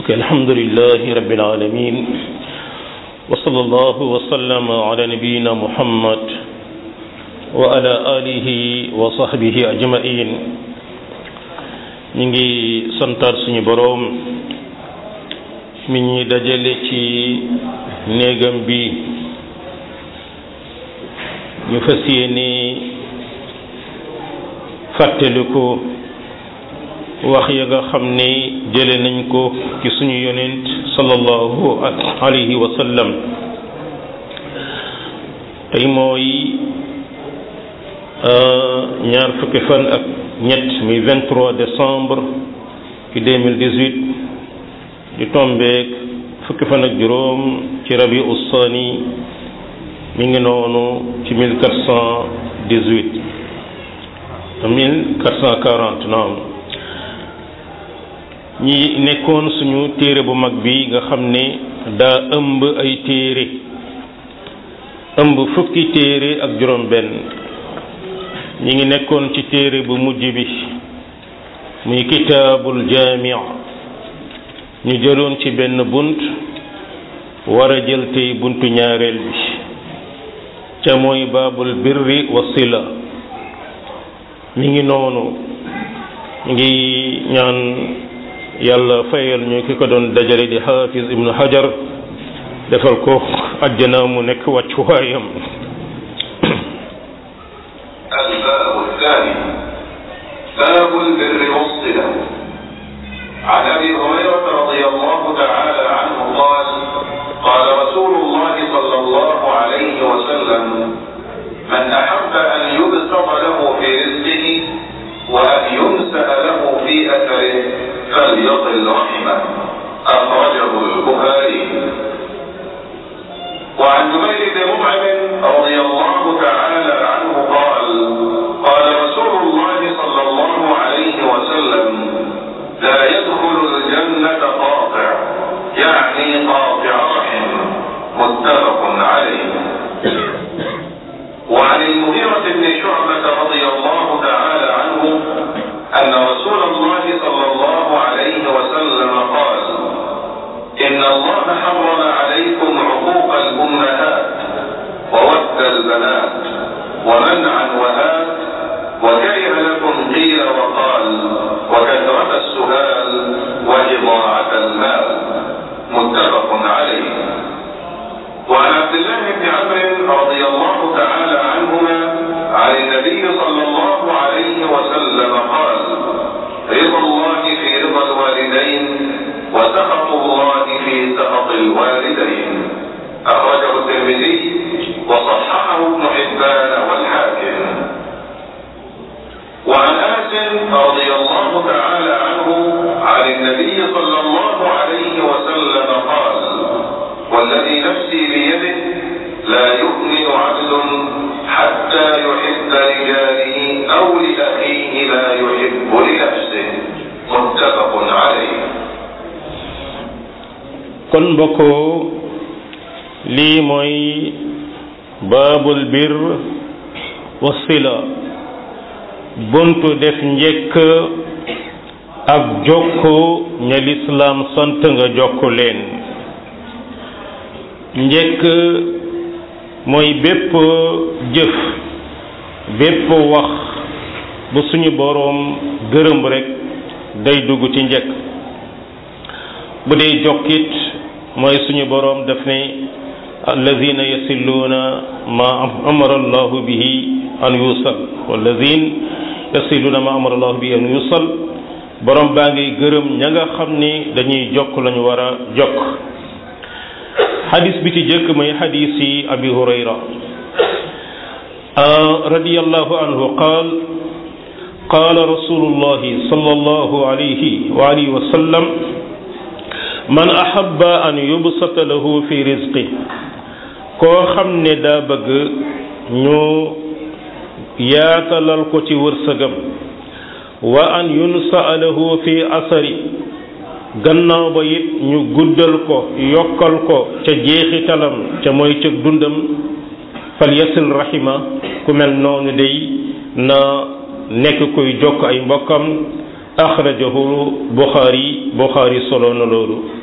ok alhamdulilahi rabbil alamin wa sallallahu wa sallama ala nabiyina muhammad wa ala alihi wa sahbihi ajmain ñu ngi santaat suñu boroom mi ñuy dajale ci néegam bi ñu fas yéene fàttaliku wax ya nga xam ne jële nañ ko ci suñu yonent sallallahu alayhi wa sallam tey mooy ñaar fukki fan ak ñett muy 23 décembre ci 2018 di tombeek fukki fan ak juróom ci rabi ussaani mi ngi noonu ci 1418 1440 naam ñi nekkoon suñu téere bu mag bi nga xam ne daa ëmb ay téere ëmb fukki téere ak juróom benn ñi ngi nekkoon ci téere bu mujj bi muy kitaabul jaami ñu jëloon ci benn bunt war a jël tey buntu ñaareel bi ca mooy baabul birri wa sila mi ngi noonu ngi ñaan yàlla fayal ñu ki ko doon dajale di xaafis ibnu hajar defal ko àjjana mu nekk wàccuwaayam الباب الثاني باب البر والصلة عن ابي هريرة رضي الله تعالى عنه قال قال رسول الله صلى الله عليه وسلم من احب ان يبسط له في رزقه وان ينسأ له في اثره فليصل رحمه اخرجه البخاري وعن جبير بن مطعم رضي الله تعالى عنه قال قال رسول الله صلى الله عليه وسلم لا يدخل الجنة قاطع يعني قاطع رحم متفق عليه وعن المغيرة بن شعبة رضي الله تعالى عنه أن رسول الله صلى الله عليه وسلم قال إن الله حرم عليكم عقوق الأمهات وود البنات ومنعا وهات وكره لكم قيل وقال وكثرة السؤال وإضاعة المال متفق عليه وعن عبد الله بن عمرو رضي الله تعالى عنهما عن النبي صلى الله عليه وسلم قال رضا الله في رضا الوالدين وسخط الله في سخط الوالدين أخرجه الترمذي وصححه ابن حبان والحاكم وعن أنس رضي الله تعالى عنه عن النبي صلى الله عليه وسلم قال والذي نفسي بيده لا يؤمن عبد حتى يحب لجاره أو لأخيه لا يحب لنفسه متفق عليه kon mbokkoo lii mooy baabul bir wa sila buntu def njëkk ak jokko ña lislaam sant nga jokk leen njëkk mooy bépp jëf bépp wax bu suñu boroom gërëm rekk day dugg ci njëkk bu dee jokkit mooy suñu boroom daf ne alladina yasilluuna ma amara allahu bihi an yusal walladina yasilluuna ma amara allahu bihi an yusal boroom baa ngi gërëm ña nga xam ni dañuy jokk lañu war a jokk xadis bi ci jëkk mooy xadis yi abi hurayra radiyallahu anhu qaal qaala rasulullahi sallallahu alayhi wa alihi wa sallam man ahabba an yubsata lahu fi rizqi koo xam ne daa bëgg ñu yaatalal ko ci wërsëgam wa an yunsa lahu fi asari gannaaw ba it ñu guddal ko yokkal ko ca jeexitalam ca mooy ca dundam fal yasil rahima ku mel noonu day na nekk kuy jokk ay mbokkam axrajahu buxaari buxaari solo na loolu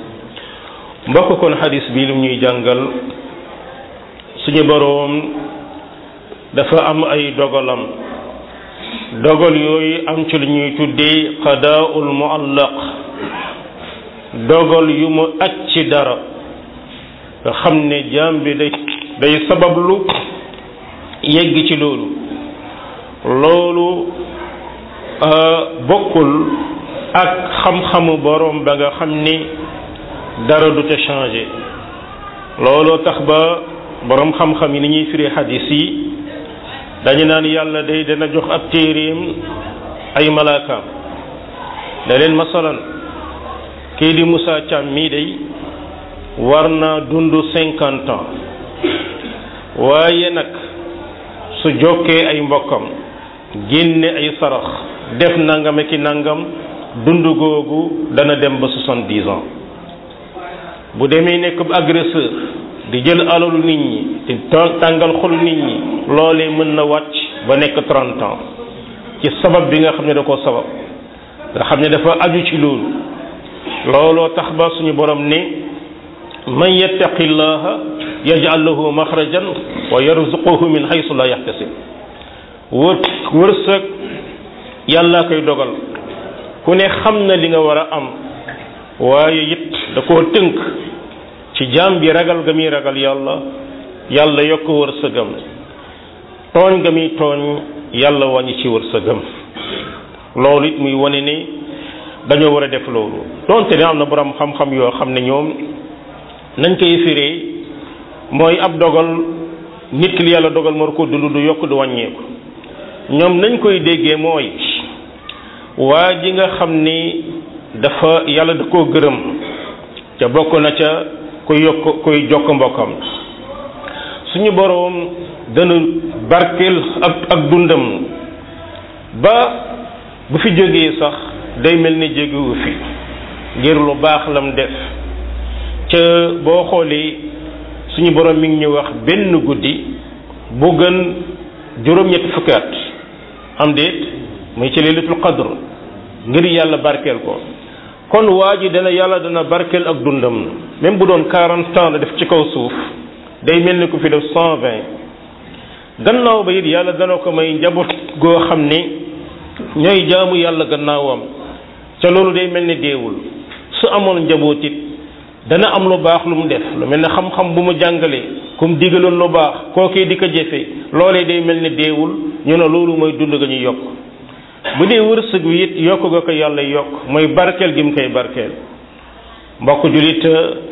mbokk kon xadis bi lu ñuy jàngal suñu boroom dafa am ay dogalam dogal yooyu am ci lu ñuy tuddee qadaa'ul muallaq dogal yu mu aj ci dara nga xam ne jaam bi day day sabablu yegg ci loolu loolu bokkul ak xam-xamu boroom ba nga xam ni dara du te changé looloo tax ba boroom xam-xam yi ni ñuy firi xadis yi dañu naan yàlla day dana jox ab téeréem ay malaakaam da leen masalan kii di Moussa Thiam mii day war naa dund cinquante ans waaye nag su jokkee ay mbokkam génne ay sarax def nangam ki nangam dund googu dana dem ba soixante-dix ans bu demee nekk agresseur di jël alalu nit ñi di tàngal xol nit ñi loolee mën na wàcc ba nekk trente ans ci sabab bi nga xam ne da ko sabab nga xam ne dafa aju ci loolu looloo tax ba suñu borom ne man yattaqi llaha yaj'al lahu maxrajan wa yarzuquhu min haythu la yahtasib wër wërsëg yàlla koy dogal ku ne xam na li nga war a am waaye it da koo tënk ci jaam bi ragal ga muy ragal yàlla yàlla yokk wërsëgam tooñ ga muy tooñ yàlla wàññi ci wërsëgam loolu it muy wane ne dañoo war a def loolu donte ne am na borom xam-xam yoo xam ne ñoom nañ koy firee mooy ab dogal nit ki li yàlla dogal moo ko dund du yokk du wàññeeku ñoom nañ koy déggee mooy waa ji nga xam ni dafa yàlla da koo gërëm ca bokk na ca kuy yokk kuy jokk mbokkam suñu boroom dana barkeel ak ak dundam ba bu fi jógee sax day mel ni jógewu fi ngir lu baax lam def ca boo xoolee suñu boroom mi ngi ñu wax benn guddi bu gën juróom-ñetti fukki at am déet muy ci laylatul qadr ngir yàlla barkeel ko kon waa ji dana yàlla dana barkeel ak dundam même bu doon quarante ans la def ci kaw suuf day mel ni ku fi def cent vingt gannaaw ba it yàlla dana ko may njaboot goo xam ne ñooy jaamu yàlla gannaawam ca loolu day mel ni deewul su amoon njaboot it dana am lu baax lu mu def lu mel ne xam-xam bu mu jàngalee kum digaloon lu baax kookee di ko jëfe loolee day mel ni deewul ñu ne loolu mooy dund ga ñuy yokk bu dee wërsëg wi it yokk ga ko yàlla yokk mooy barkeel gi mu koy barkeel mbokk julit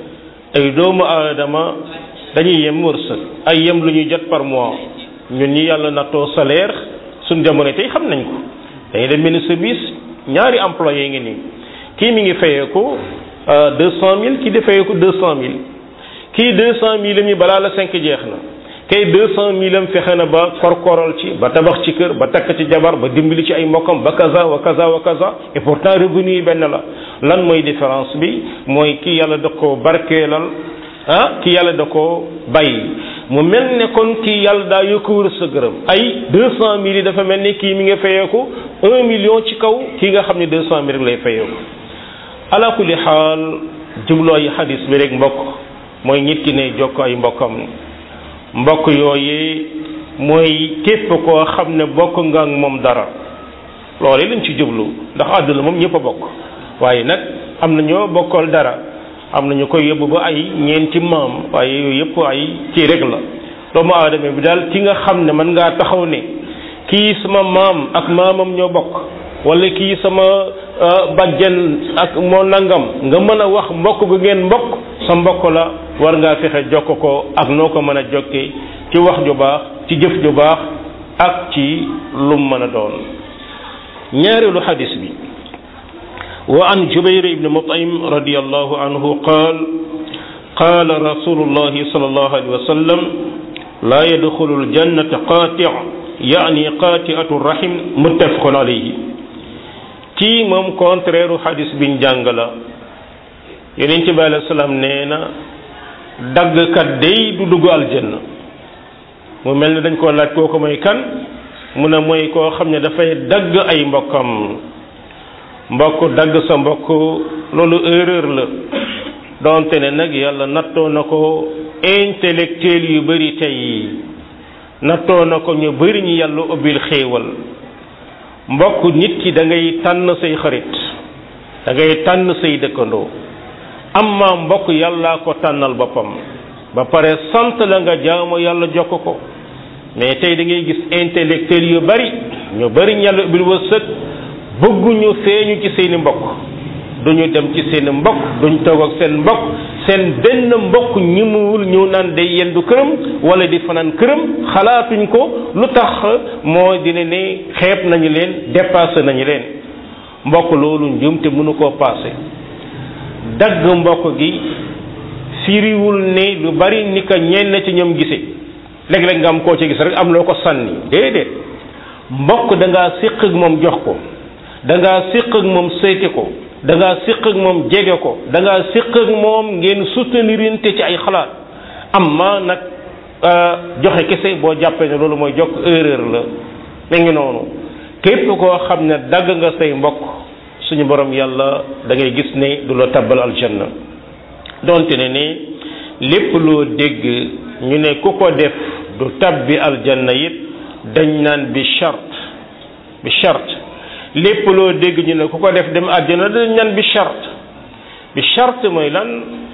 ay doomu aadama dañuy yem wërsëg ay yem lu ñuy jot par mois ñun ñi yàlla nattoo salaire suñ jamono tey xam nañ ko dañuy dem benn service ñaari employé ngi nii kii mi ngi fayeeku deux cent mille kii di fayeeku deux cent mille kii deux cent mille mi balaa la cinq jeex na kay deux cent mille am fexe na ba korkoral ci ba tabax ci kër ba takk ci jabar ba dimbali ci ay mbokkam ba kaza wa kaza wa kaza et pourtant revenu yi benn la lan mooy différence bi mooy kii yàlla da ko barkeelal ah kii yàlla da ko bàyyi mu mel ne kon kii yàlla daa yokk wërsëgam ay deux cent mille yi dafa mel ni kii mi nga fayeeku un million ci kaw kii nga xam ne deux cent mille lay fayeeku ala kulli xaal jubloo yi xadis bi rek mbokk mooy nit ki ne jokk ay mbokkam mbokk yooyu mooy képp koo xam ne bokk nga ak moom dara loolu lañ ci jublu ndax àdduna moom ñëpp a bokk waaye nag am na ñoo bokkal dara am na ñu koy yóbbu ba ay ñeenti maam waaye yooyu yëpp ay kii rek la doomu aadama bi daal ki nga xam ne mën ngaa taxaw ne kii sama maam ak maamam ñoo bokk wala kii sama bajjan ak moo nangam nga mën a wax mbokk gu ngeen mbokk sa mbokk la war ngaa fexe jokk ko ak noo ko mën a jokkee ci wax ju baax ci jëf ju baax ak ci lum mën a doon ñaareelu xadis bi wa an jubayr ibn mutaim radiallahu anhu qaal qaala rasulullahi sallallahu alayhi wa sallam laa yadxulu aljannata qaati yaani qaatiatu rahim muttafaqun alayhi kii moom contraire u xadis biñ jàng la yonent bi alayhi salaam nee na daggkat day du dugg aljanna mu mel ne dañ koo laaj kooku mooy kan mu ne mooy koo xam ne dafay dagg ay mbokkam mbokk dagg sa mbokk loolu erreur la donte ne nag yàlla nattoo na ko intellectuel yu bari tey nattoo na ko ñu bari ñu yàlla ubbil xéewal mbokk nit ki da ngay tànn say xarit da ngay tànn say dëkkandoo amma mbokk yàllaa ko tànnal boppam ba pare sant la nga jaamu yàlla jokk ko mais tey da ngay gis intellectuel yu bari ñu bari ñu yàlla ubbil wërsëg bëgguñu feeñu ci seeni mbokk duñu dem ci seen mbokk duñ toog ak seen mbokk seen benn mbokk ñi muwul ñëw naan day yendu këram wala di fanaan këram xalaatuñ ko lu tax moo dina ne xeeb nañu leen dépassé nañu leen mbokk loolu njuumte mënu koo passé dagg mbokk gi firiwul ne lu bari ni ko ñenn ci ñoom gise léeg-léeg nga am koo ci gis rek am loo ko sànni déedéet mbokk da ngaa séq ak moom jox ko da ngaa séq ak moom seete ko da ngaa séq ak moom jege ko da ngaa séq ak moom ngeen soutenirinte ci ay xalaat amma nag joxe kese boo jàppee ne loolu mooy jokk erreur la mi ngi noonu képp koo xam ne dagg nga say mbokk suñu borom yàlla da ngay gis ne du la tabbal aljanna donte ne ne lépp loo dégg ñu ne ku ko def du tabbi aljanna it dañ naan bi charte bi charte lépp loo dégg ñu ne ku ko def dem àjjana dañ naan bi charte bi charte mooy lan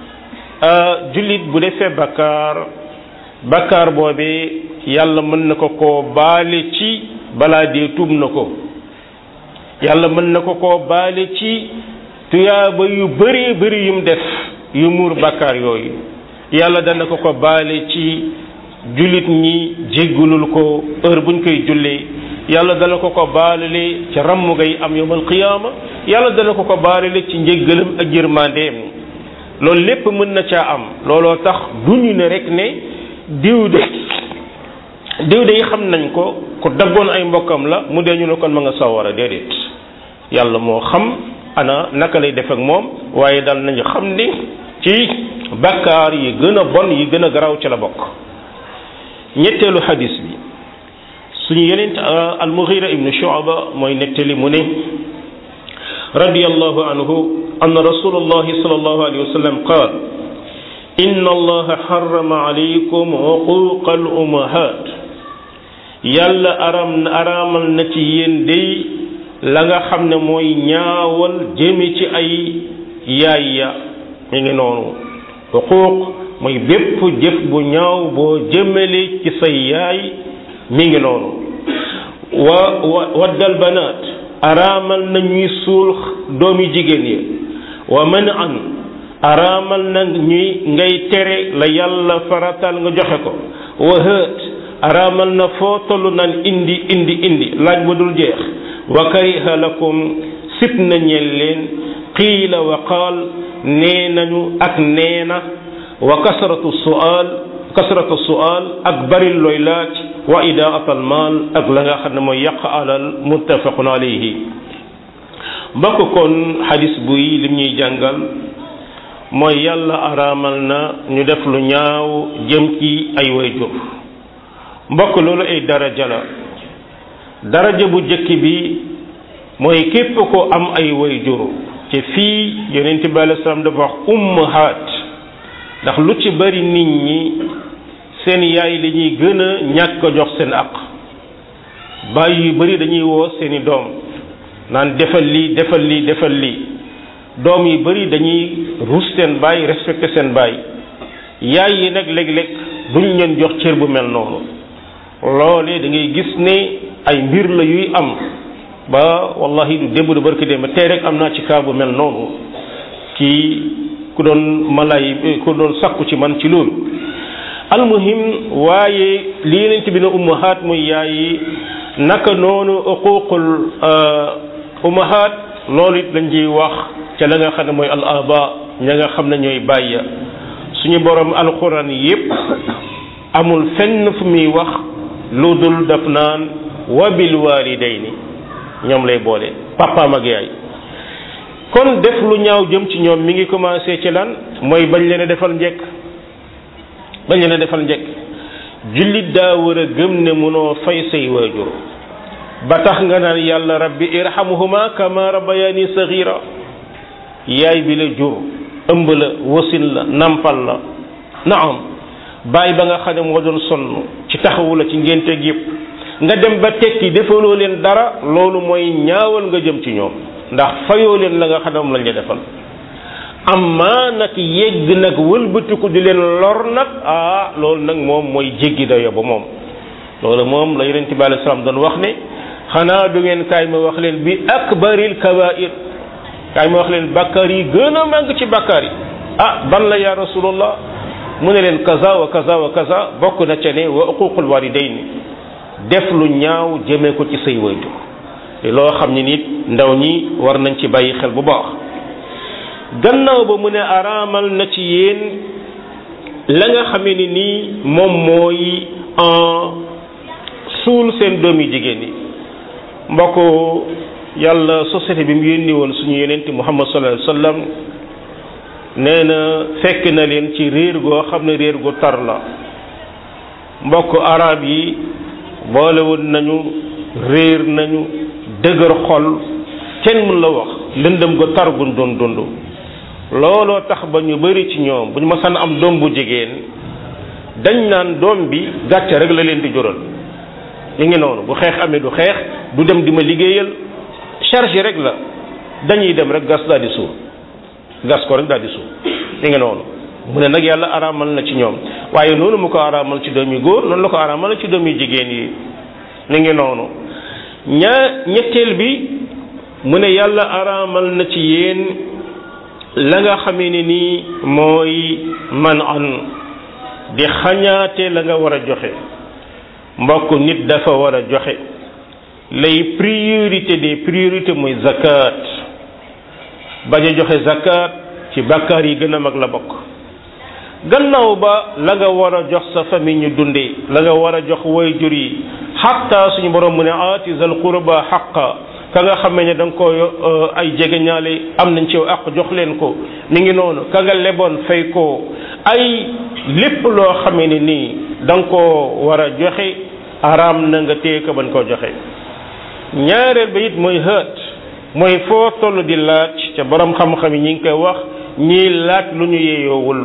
jullit bu defee bakkaar bakkaar boobee yàlla mën na ko koo baale ci balaa dee tuub na ko yàlla mën na ko koo baale ci tuyaaba yu bëree bëri yum def yu muur bakkaar yooyu yàlla dana ko ko baale ci jullit ñi jéggulul ko heure buñ koy jullee yàlla dana ko ko baalale ci ramm ngay am yawmal qiyaama yàlla dana ko ko baalale ci njéggalam ak yërmandeem loolu lépp mën na caa am looloo tax duñu ne rek ne diw de diw de yi xam nañ ko ku daggoon ay mbokkam la mu dee ñu ne kon ma nga sawara déedéet yàlla moo xam ana naka lay def ak moom waaye dal nañu xam ni ci bakkaar yi gën a bon yi gën a garaaw ci la bokk ñetteelu xadis bi suñu yeneen al-Mughira ibnu Shu'ba mooy nettali mu ne radiyallahu anhu anna rasulullahi sallallahu alayhi wa sallam qaal inna allaha harrama alaykum uquqa al ummahat yàlla aram araamal na ci yéen day la nga xam ne mooy ñaawal jëme ci ay yaay ya mi ngi noonu uquuq mooy bépp jëf bu ñaaw boo jëmale ci say yaay mi ngi noonu wa wa waddal banaat araamal na ñuy suul doomi jigéen yi wa man an araamal na ñuy ngay tere la yàlla faratal nga joxe ko wa hët araamal na foo tollu naan indi indi indi laaj ba dul jeex wa kariha lakum sib na ñeel leen qiila wa qaal nee nañu ak neena wa kasratu su'al kasratu su'al ak bari looy laaj wa idaat al maal ak la nga xam ne mooy yàq alal muttafaqun alayhi mbokk kon xadis buy lim ñuy jàngal mooy yàlla araamal na ñu def lu ñaaw jëm ci ay wayjur mbokk loolu ay daraja la daraja bu jëkk bi mooy képp ko am ay wayjur ci fii yonent bi alei salaam dafa wax ummahaat ndax lu ci bari nit ñi seen yaay li ñuy gën a ñàkk a jox seen aq bàyyi yu bari dañuy woo seeni doom naan defal lii defal lii defal lii doom yu bari dañuy ruus seen baay respecté seen baay yaay yi nag léeg-léeg duñ leen jox cër bu mel noonu loolee da ngay gis ne ay mbir la yuy am ba wallahi du démb du barki démb tey rek am naa ci kaa bu mel noonu ci ku doon malay ku doon sakku ci man ci loolu almuhim waaye li yeneen bi ne ummahaat muy yaay naka noonu uququl ummahaat loolu it lañ ciy wax ca la nga xam ne mooy al aba ña nga xam ne ñooy bàyya suñu borom alquran yépp amul fenn fu muy wax lu dul daf naan wa bil walidayni ñoom lay boole papaam ak yaay kon def lu ñaaw jëm ci ñoom mi ngi commencé ci lan mooy bañ leen a defal njekk bañ leen a defal njekk jullit daa war a gëm ne mënoo fay say waajur ba tax nga naan yàlla rabbi irhamhuma kama rabbayani saghira yaay bi la jur ëmb la wasin la nampal la naam bàyyi ba nga xam ne moo doon sonn ci taxawu la ci ngénteeg yépp nga dem ba tekki defaloo leen dara loolu mooy ñaawal nga jëm ci ñoom ndax fayoo leen la nga xam ne moom lañ la defal amma nag yegg nag wëlbatiku di leen lor nag ah loolu nag moom mooy jéggi dayo ba moom loolu moom la yonent bi alei salaam doon wax ne xanaa du ngeen kaay ma wax leen bi akbaril kabair kaay ma wax leen bàkkaar yi gën a màgg ci bàkkaar yi ah ban la ya rasulullah mu ne leen kaza wa kaza wa kaza bokk na ca ne wa uququl walidayni def lu ñaaw jëmee ko ci say waytu te loo xam ne nit ndaw ñi war nañ ci bàyyi xel bu baax gannaaw ba mu ne araamal na ci yéen la nga xamee ni nii moom mooy suul seen doom yi jigéen yi mbokk yàlla société bi mu yónni woon suñu yenente muhammad sallallahu alayhi wa sallam nee na fekk na leen ci réer goo xam ne réer gu tar la mbokk arab yi boolewul nañu réer nañu dëgër xol kenn mun la wax lëndëm gu tar gun doon dund looloo tax ba ñu bari ci ñoom bu ñu masaan am doom bu jigéen dañ naan doom bi gàcce rek la leen di jural li ngi noonu bu xeex amee du xeex du dem di ma liggéeyal charge rek la dañuy dem rek gas daal di suur gas ko rek daal di suur li ngi noonu mu ne nag yàlla araamal na ci ñoom waaye noonu mu ko araamal ci doom yi góor noonu la ko araamal ci doom yi jigéen yi li ngi noonu ñaa ñetteel bi mu ne yàlla araamal na ci yéen la nga xamee ne nii mooy man an di xañaate la nga war a joxe mbokk nit dafa war a joxe lay priorité des priorités mooy zakat bañ a joxe zakat ci bàkkaar yi gën a mag la bokk gannaaw ba la nga war a jox sa famille ñu dundee la nga war a jox way jur yi xatta suñu borom mu ne aati zal qurba xaqa ka nga xamee ne da nga ko ay jegeñaale am nañ ci àq jox leen ko mi ngi noonu ka nga leboon fay ko ay lépp loo xamee ne nii da nga koo war a joxe araam na nga téye ko bañ koo joxe ñaareel ba it mooy hët mooy foo toll di laaj ca borom xam-xam yi ñi ngi koy wax ñiy laaj lu ñu yeyoowul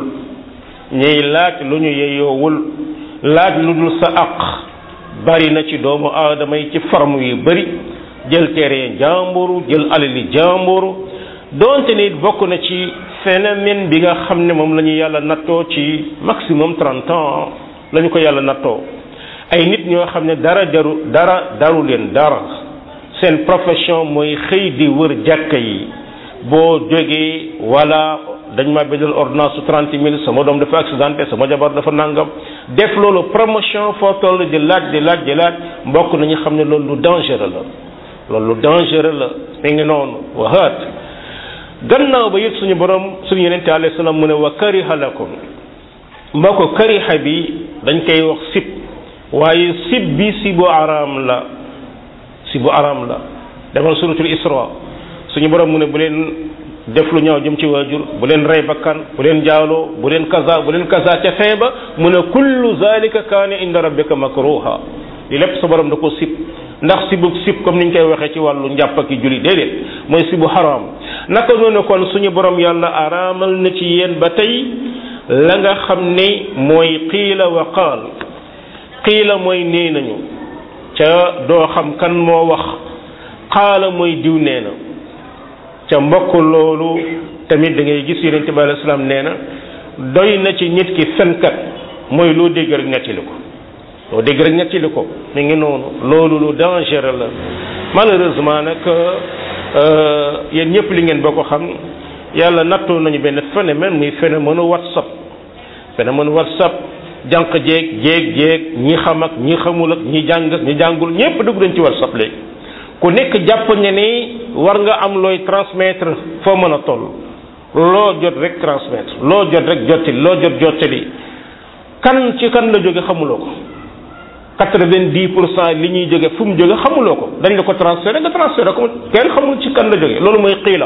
ñiy laaj lu ñu yeyoowul laaj lu dul sa àq bari na ci doomu aadama yi ci forme yu bari jël terrain jàmburu jël alali jàmburu doonte nit bokk na ci phénomène bi nga xam ne moom la ñu yàlla nattoo ci maximum trente ans la ñu ko yàlla nattoo ay nit ñoo xam ne dara jaru dara daru leen dara seen profession mooy xëy di wër jàkka yi boo jógee wala dañ ma bindal ordonnance su trente mille sama doom dafa accidenté sama jabar dafa nangam def loolu promotion foo toll di laaj di laaj di laaj mbokk nañu xam ne loolu lu dangereux la loolu lu dangereux la mi ngi noonu wahaat gannaaw ba yëg suñu borom suñu yenente alayhi salaam mu ne wa kariha lakum mbokk kariha bi dañ koy wax sib waaye sib bi sibu araam la sibu araam la demal suratul isra suñu borom mu ne bu leen def lu ñaaw jëm ci waajur bu leen rey bakkan bu leen jaaloo bu leen kaza bu leen kaza ca fin ba mu ne kullu zalika kaane inda rabbika makruha li lépp sa borom da ko sib ndax sibu sib comme ni ñu koy waxee ci wàllu njàpp ak julli déedéet mooy sibu haram naka noonu kon suñu borom yàlla araamal na ci yéen ba tey la nga xam ne mooy qiila wa qaal qiila mooy nee nañu ca doo xam kan moo wax qaala mooy diw nee na ca mbokk loolu tamit da ngay gis yonente bi alayhi salaam nee na doy na ci nit ki fenkat mooy loo dégg rek nettali ko loo dégg rek nettali ko mi ngi noonu loolu lu dangereux la malheureusement nag yéen ñëpp li ngeen boo ko xam yàlla nattoo nañu benn phénomène muy phénomène whatsapp phénomène whatsapp jànq jeeg jeeg jeeg ñi xam ak ñi xamul ak ñi jàng ak ñi jàngul ñëpp dugg nañ ci whatsapp léegi ku nekk jàpp ne ni war nga am looy transmettre foo mën a toll loo jot rek transmettre loo jot rek jottali loo jot jottali kan ci kan la jóge xamuloo ko quatre-vingt-dix pour cent li ñuy jóge fu mu jóge xamuloo ko dañ la ko transféré nga transféré ko kenn xamul ci kan la jóge loolu mooy xiila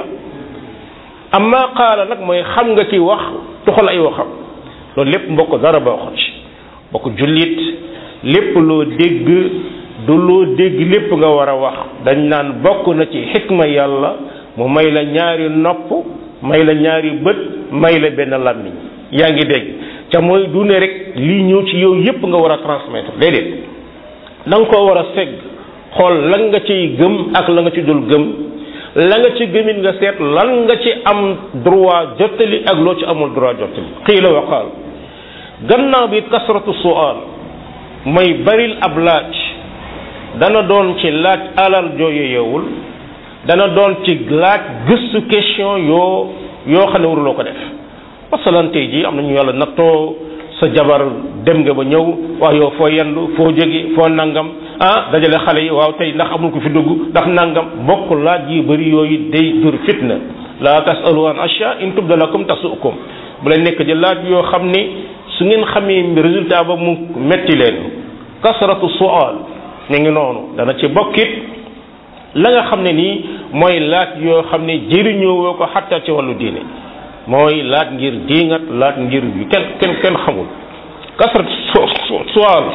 amma qaala nag mooy xam nga ki wax tuxal ay waxam loolu lépp mbokk dara baaxul ci mbokk jullit lépp loo dégg du loo dégg lépp nga war a wax dañ naan bokk na ci xikma yàlla mu may la ñaari nopp may la ñaari bët may la benn làmmiñ yaa ngi dégg ca mooy du ne rek lii ñëw ci yow yépp nga war a transmettre déedéet da nga koo war a segg xool lan nga ciy gëm ak la nga ci dul gëm la nga ci gëmin nga seet lan nga ci am droit jottali ak loo ci amul droit jottali xiila wa qaal gannaaw bi kasratu sual mooy baril ab laaj dana doon ci laaj alal joo yeyewul dana doon ci laaj gëstu question yoo yoo xam ne waruloo ko def masalan tey jii am nañu yàlla nattoo sa jabar dem nga ba ñëw waaw yow foo yendu foo jóge foo nangam ah dajale xale yi waaw tey ndax amul ko fi dugg ndax nangam bokk laaj yi bëri yooyu day dur fitna la tasalu an asha in tubda lakum tasukum bu leen nekk di laaj yoo xam ni su ngeen xamee résultat ba mu metti leen kasratu sual ñu ngi noonu dana ci bokkit la nga xam ne nii mooy laaj yoo xam ne jëriñoo woo ko xatta ci wàllu diine mooy laaj ngir diingat laaj ngir yu kenn kenn kenn xamul kasrat sual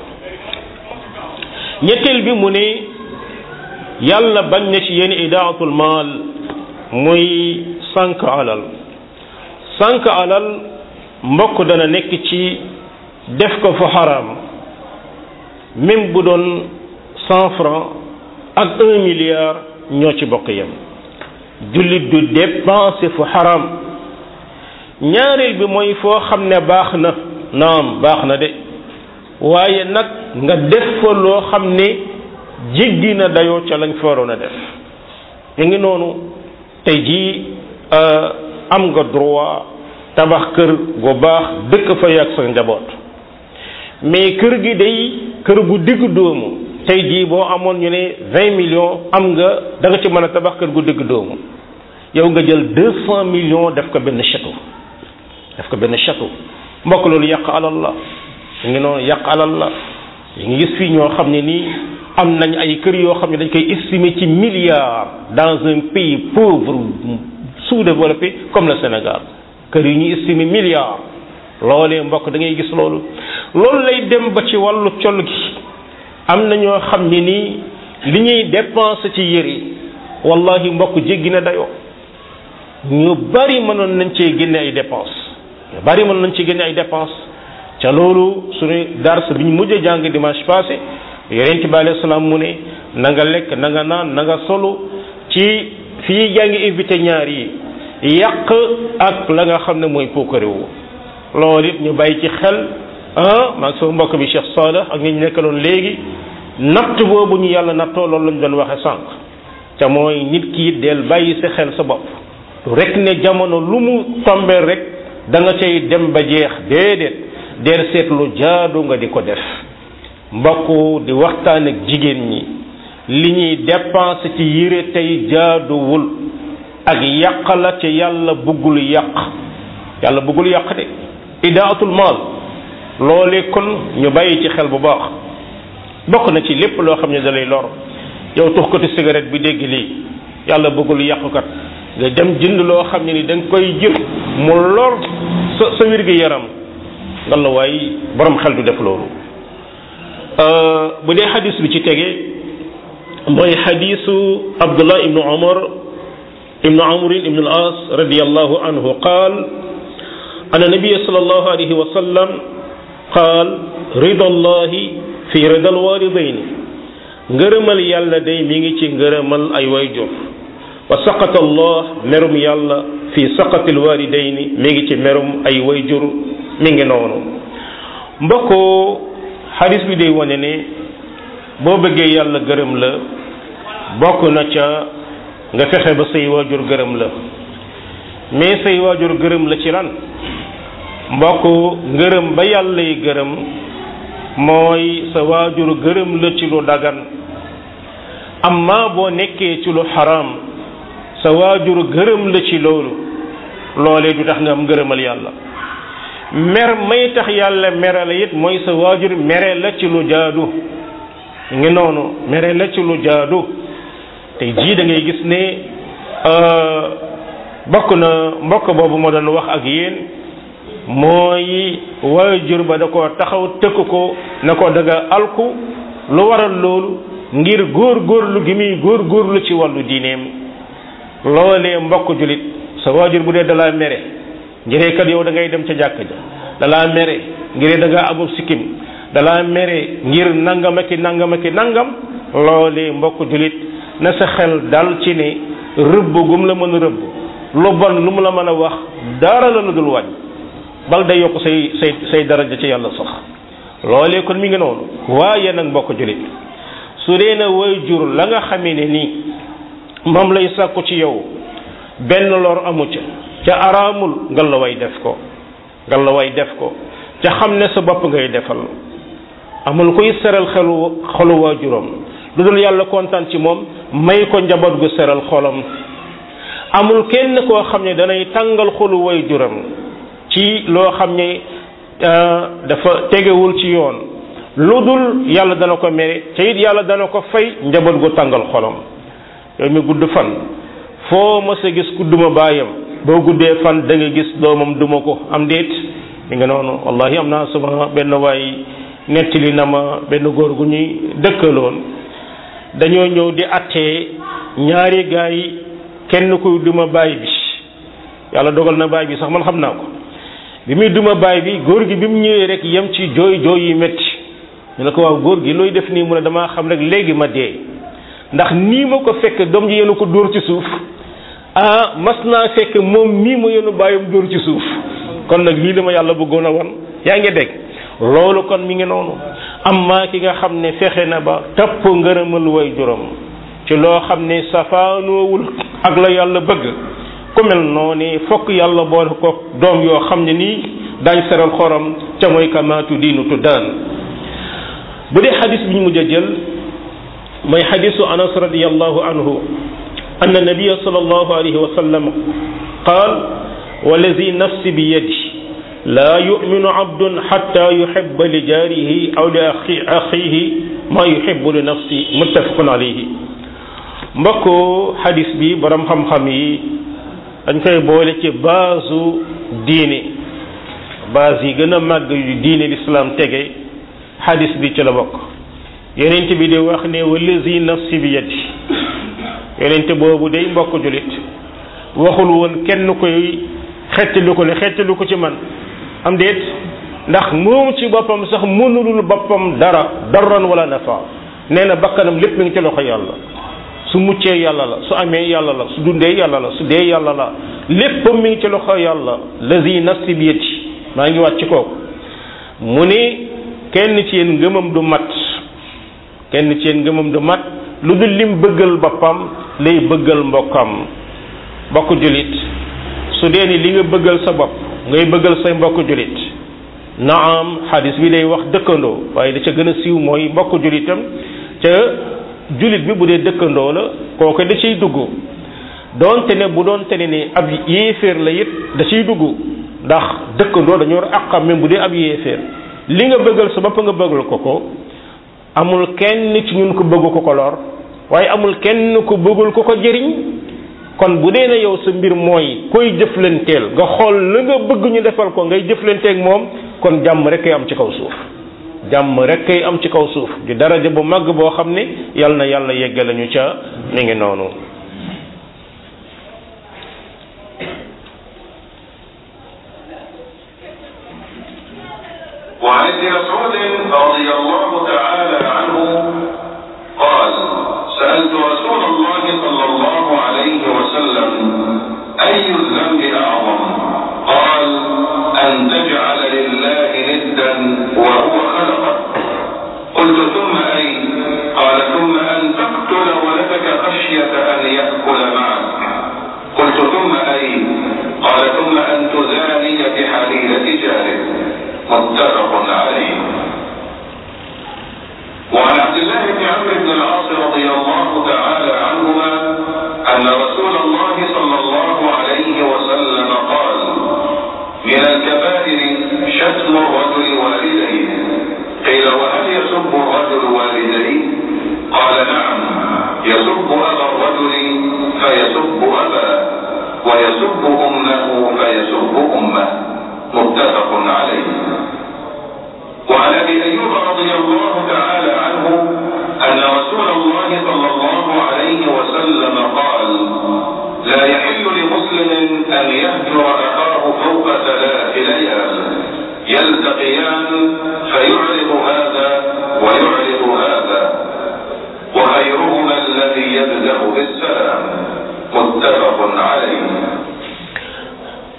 ñetteel bi mu ne yàlla bañ na ci yéen idaatul maal muy sànq alal sànq alal mbokk dana nekk ci def ko fa xaraam même bu doon cent francs ak un milliard ñoo ci bokk yem jullit du dépenser fu xaraam ñaareel bi mooy foo xam ne baax na naam baax na de waaye nag nga def fa loo xam ne jéggi na dayoo ca lañ fa waroon a def ñu ngi noonu tey jii am nga droit tabax kër gu baax dëkk fa yàgg sa njaboot mais kër gi day kër gu digg doomu tey jii boo amoon ñu ne vingt millions am nga da nga ci mën a tabax kër gu digg doomu yow nga jël deux cent millions def ko benn château def ko benn château mbokk loolu yàq alal la ñu ngi noonu yàq alal la yi ngi gis fii ñoo xam ne nii am nañ ay kër yoo xam ne dañ koy estimer ci milliards dans un pays pauvre sous-développé comme le Sénégal kër yi ñuy estimer milliards loolee mbokk da ngay gis loolu loolu lay dem ba ci wàllu col gi am na ñoo xam ne nii li ñuy dépenser ci yëre wallahi mbokk jéggi na dayoo ñu bari mënoon nañ cee génne ay dépenses ñu bari mënoon nañ ci génne ay dépenses ca loolu suñu dars bi ñu mujj jàng dimanche passé yonent bi alayhi salaam mu ne na nga lekk na nga naan na nga solu ci fii yaa ngi éviter ñaar yi yàq ak la nga xam ne mooy puukarewu loolu it ñu bàyyi ci xel ah maa ngi sama mbokk bi Cheikh Saleh ak ñi ñu nekkaloon léegi natt boobu ñu yàlla nattoo loolu lañu doon waxe sànq ca mooy nit ki del bàyyi sa xel sa bopp rek ne jamono lu mu tombeel rek da nga cay dem ba jeex déedéet del seetlu jaadu nga di ko def mbokk di waxtaan ak jigéen ñi li ñuy dépense ci yére tey jaaduwul ak yàq la ci yàlla bëggul yàq yàlla bëggul yàq de idaatul maal loolee kon ñu bàyyi ci xel bu baax bokk na ci lépp loo xam ne da lay lor yow tux ko ci cigarette bi dégg lii yàlla bëggul yàqukat nga dem jënd loo xam ne ni da nga koy jël mu lor sa sa wér gi yaram nga la waay borom xel du def loolu bu dee xadis bi ci tege mooy xadisu abdullah ibnu umar ibnu amrin ibnu al as radiallahu anhu qaal an nabiya sallallahu alayhi wa sallam qaal rida allahi fi rida alwalidaini ngërëmal yàlla day mi ngi ci ngërëmal ay wayjur wa saqata allah merum yàlla fi saqati alwalidaini mi ngi ci merum ay wayjur mi ngi noonu mbokku xadis bi day wane ne boo bëggee yàlla gërëm la bokk na ca nga fexe ba say waajur gërëm la mais say waajur gërëm la ci lan mbokk ngërëm ba yàlla yi gërëm mooy sa waajur gërëm la ci lu dagan amma boo nekkee ci lu xaraam sa waajur gërëm la ci loolu loolee du tax nga am ngërëmal yàlla mer may tax yàlla mere la it mooy sa waajur mere la ci lu jaadu ngi noonu mere la ci lu jaadu tey jii da ngay gis ne bokk na mbokk boobu ma doon wax ak yéen mooy waajur ba da ko taxaw tëkk ko na ko daga alku lu waral loolu ngir góor góorlu gi muy góor góorlu ci wàllu diineem loolee mbokk julit sa waajur bu dee dalaa mere ngiree kat yow da ngay dem ca jàkk ja dalaa mere ngiree da ngaa amul sikkim dalaa mere ngir nangam aki nangam aki nangam loolee mbokk julit na sa xel dal ci ne rëbb gum la mën a rëbb lu bon lu mu la mën a wax dara la la dul wàññ bal day yokk say say say daraja ci yàlla sax loolee kon mi ngi noonu waaye nag mbokk julit su dee na way jur la nga xamee ne nii moom lay sàkku ci yow benn lor amu ca ca araamul ngal la way def ko ngal la way def ko ca xam ne sa bopp ngay defal amul kuy seral xelu xolu waajuram lu dul yàlla kontaan ci moom may ko njaboot gu seral xolam amul kenn koo xam ne danay tàngal xolu waajuram ci loo xam ne dafa tegewul ci yoon lu dul yàlla dana ko mere te it yàlla dana ko fay njaboot gu tàngal xolam yow mi gudd fan foo mës a gis ku duma baayam boo guddee fan da nga gis doomam duma ko am déet mi nga noonu wallahi am naa suma benn waay nettali na ma benn góor gu ñuy dëkkaloon dañoo ñëw di attee ñaari gaay yi kenn kuy duma baay bi yàlla dogal na baay bi sax man xam naa ko bi muy duma baay bi góor gi bi mu ñëwee rek yem ci jooy jooy yi métti ñu ne ko waaw góor gi looy def nii mu ne damaa xam rek léegi ma dee ndax nii ma ko fekk doom ji yenu ko dóor ci suuf ah mas naa fekk moom mii ma yenu bàyyam dóor ci suuf kon nag lii la ma yàlla bëggoon a wan yaa ngi dégg loolu kon mi ngi noonu amma ki nga xam ne fexe na ba topp ngërëmal way juróom ci loo xam ne safaanoowul ak la yàlla bëgg ku mel noonu fokk yàlla boole ko doom yoo xam ne nii daañ seral xorom ca mooy kamaatu diinu tuddaan bu dee xadis bi ñu mujj a jël mooy xadisu anas radiallahu anhu أن النبي صلى الله عليه وسلم قال والذي نفسي بيدي لا يؤمن عبد حتى يحب لجاره أو لأخيه ما يحب لنفسه متفق عليه mbokku xadis bi borom xam-xam yi dañ koy boole ci baasu diine baas yi gën a màgg yu diine lislaam tege xadis bi ci la bokk yonent bi di wax ne wallazi nafsi bi yadi yonente boobu day mbokk julit waxul woon kenn koy xettali ko ne xettali ko ci man am déet ndax moom ci boppam sax mënulul boppam dara darran wala nafa nee na bakkanam lépp mi ngi ci loxo yàlla su muccee yàlla la su amee yàlla la su dundee yàlla la su dee yàlla la léppam mi ngi ci loxo yàlla lazi nafsi bi yadi maa ngi wàcc kooku mu ni kenn ci yéen ngëmam du mat kenn ci yéen ngëmam du mat lu dul lim bëggal boppam lay bëggal mbokkam mbokk julit su dee ni li nga bëggal sa bopp ngay bëggal say mbokk julit naam xadis bi day wax dëkkandoo waaye da ca gën a siiw mooy mbokk julitam ca julit bi bu dee dëkkandoo la kooku da ciy dugg doonte ne bu doonte ne ni ab yéeféer la it da ciy dugg ndax dëkkandoo dañoo war àqam même bu dee ab yéeféer li nga bëggal sa bopp nga bëggal ko ko amul kenn ci ñun ko bëgg ko ko lor waaye amul kenn ko bëggul ko ko jëriñ kon bu dee na yow sa mbir mooy koy jëflanteel nga xool la nga bëgg ñu defal ko ngay jëflanteeg moom kon jàmm rek kay am ci kaw suuf jàmm rek kay am ci kaw suuf di daraja bu màgg boo xam ne yal na yàlla yegge lañu ca mi ngi noonu وعن ابن مسعود رضي الله تعالى عنه قال سألت رسول الله صلى الله عليه وسلم أي الذنب أعظم قال أن تجعل لله ندا وهو خلقك قلت ثم أي قال ثم أن تقتل ولدك خشية أن يأكل معك قلت ثم أي قال ثم أن تزاني بحليلة جارك متفق عليه وعن عبد الله بن عمرو بن العاص رضي الله تعالى عنهما أن رسول الله صلى الله عليه وسلم قال من الكبائر شتم الرجل والديه قيل وهل يسب الرجل والديه قال نعم يسب أبا الرجل فيسب أبا ويسب أمه فيسب أمه متفق عليه وعن ابي ايوب رضي الله تعالى عنه ان رسول الله صلى الله عليه وسلم قال لا يحل لمسلم ان يهجر اخاه فوق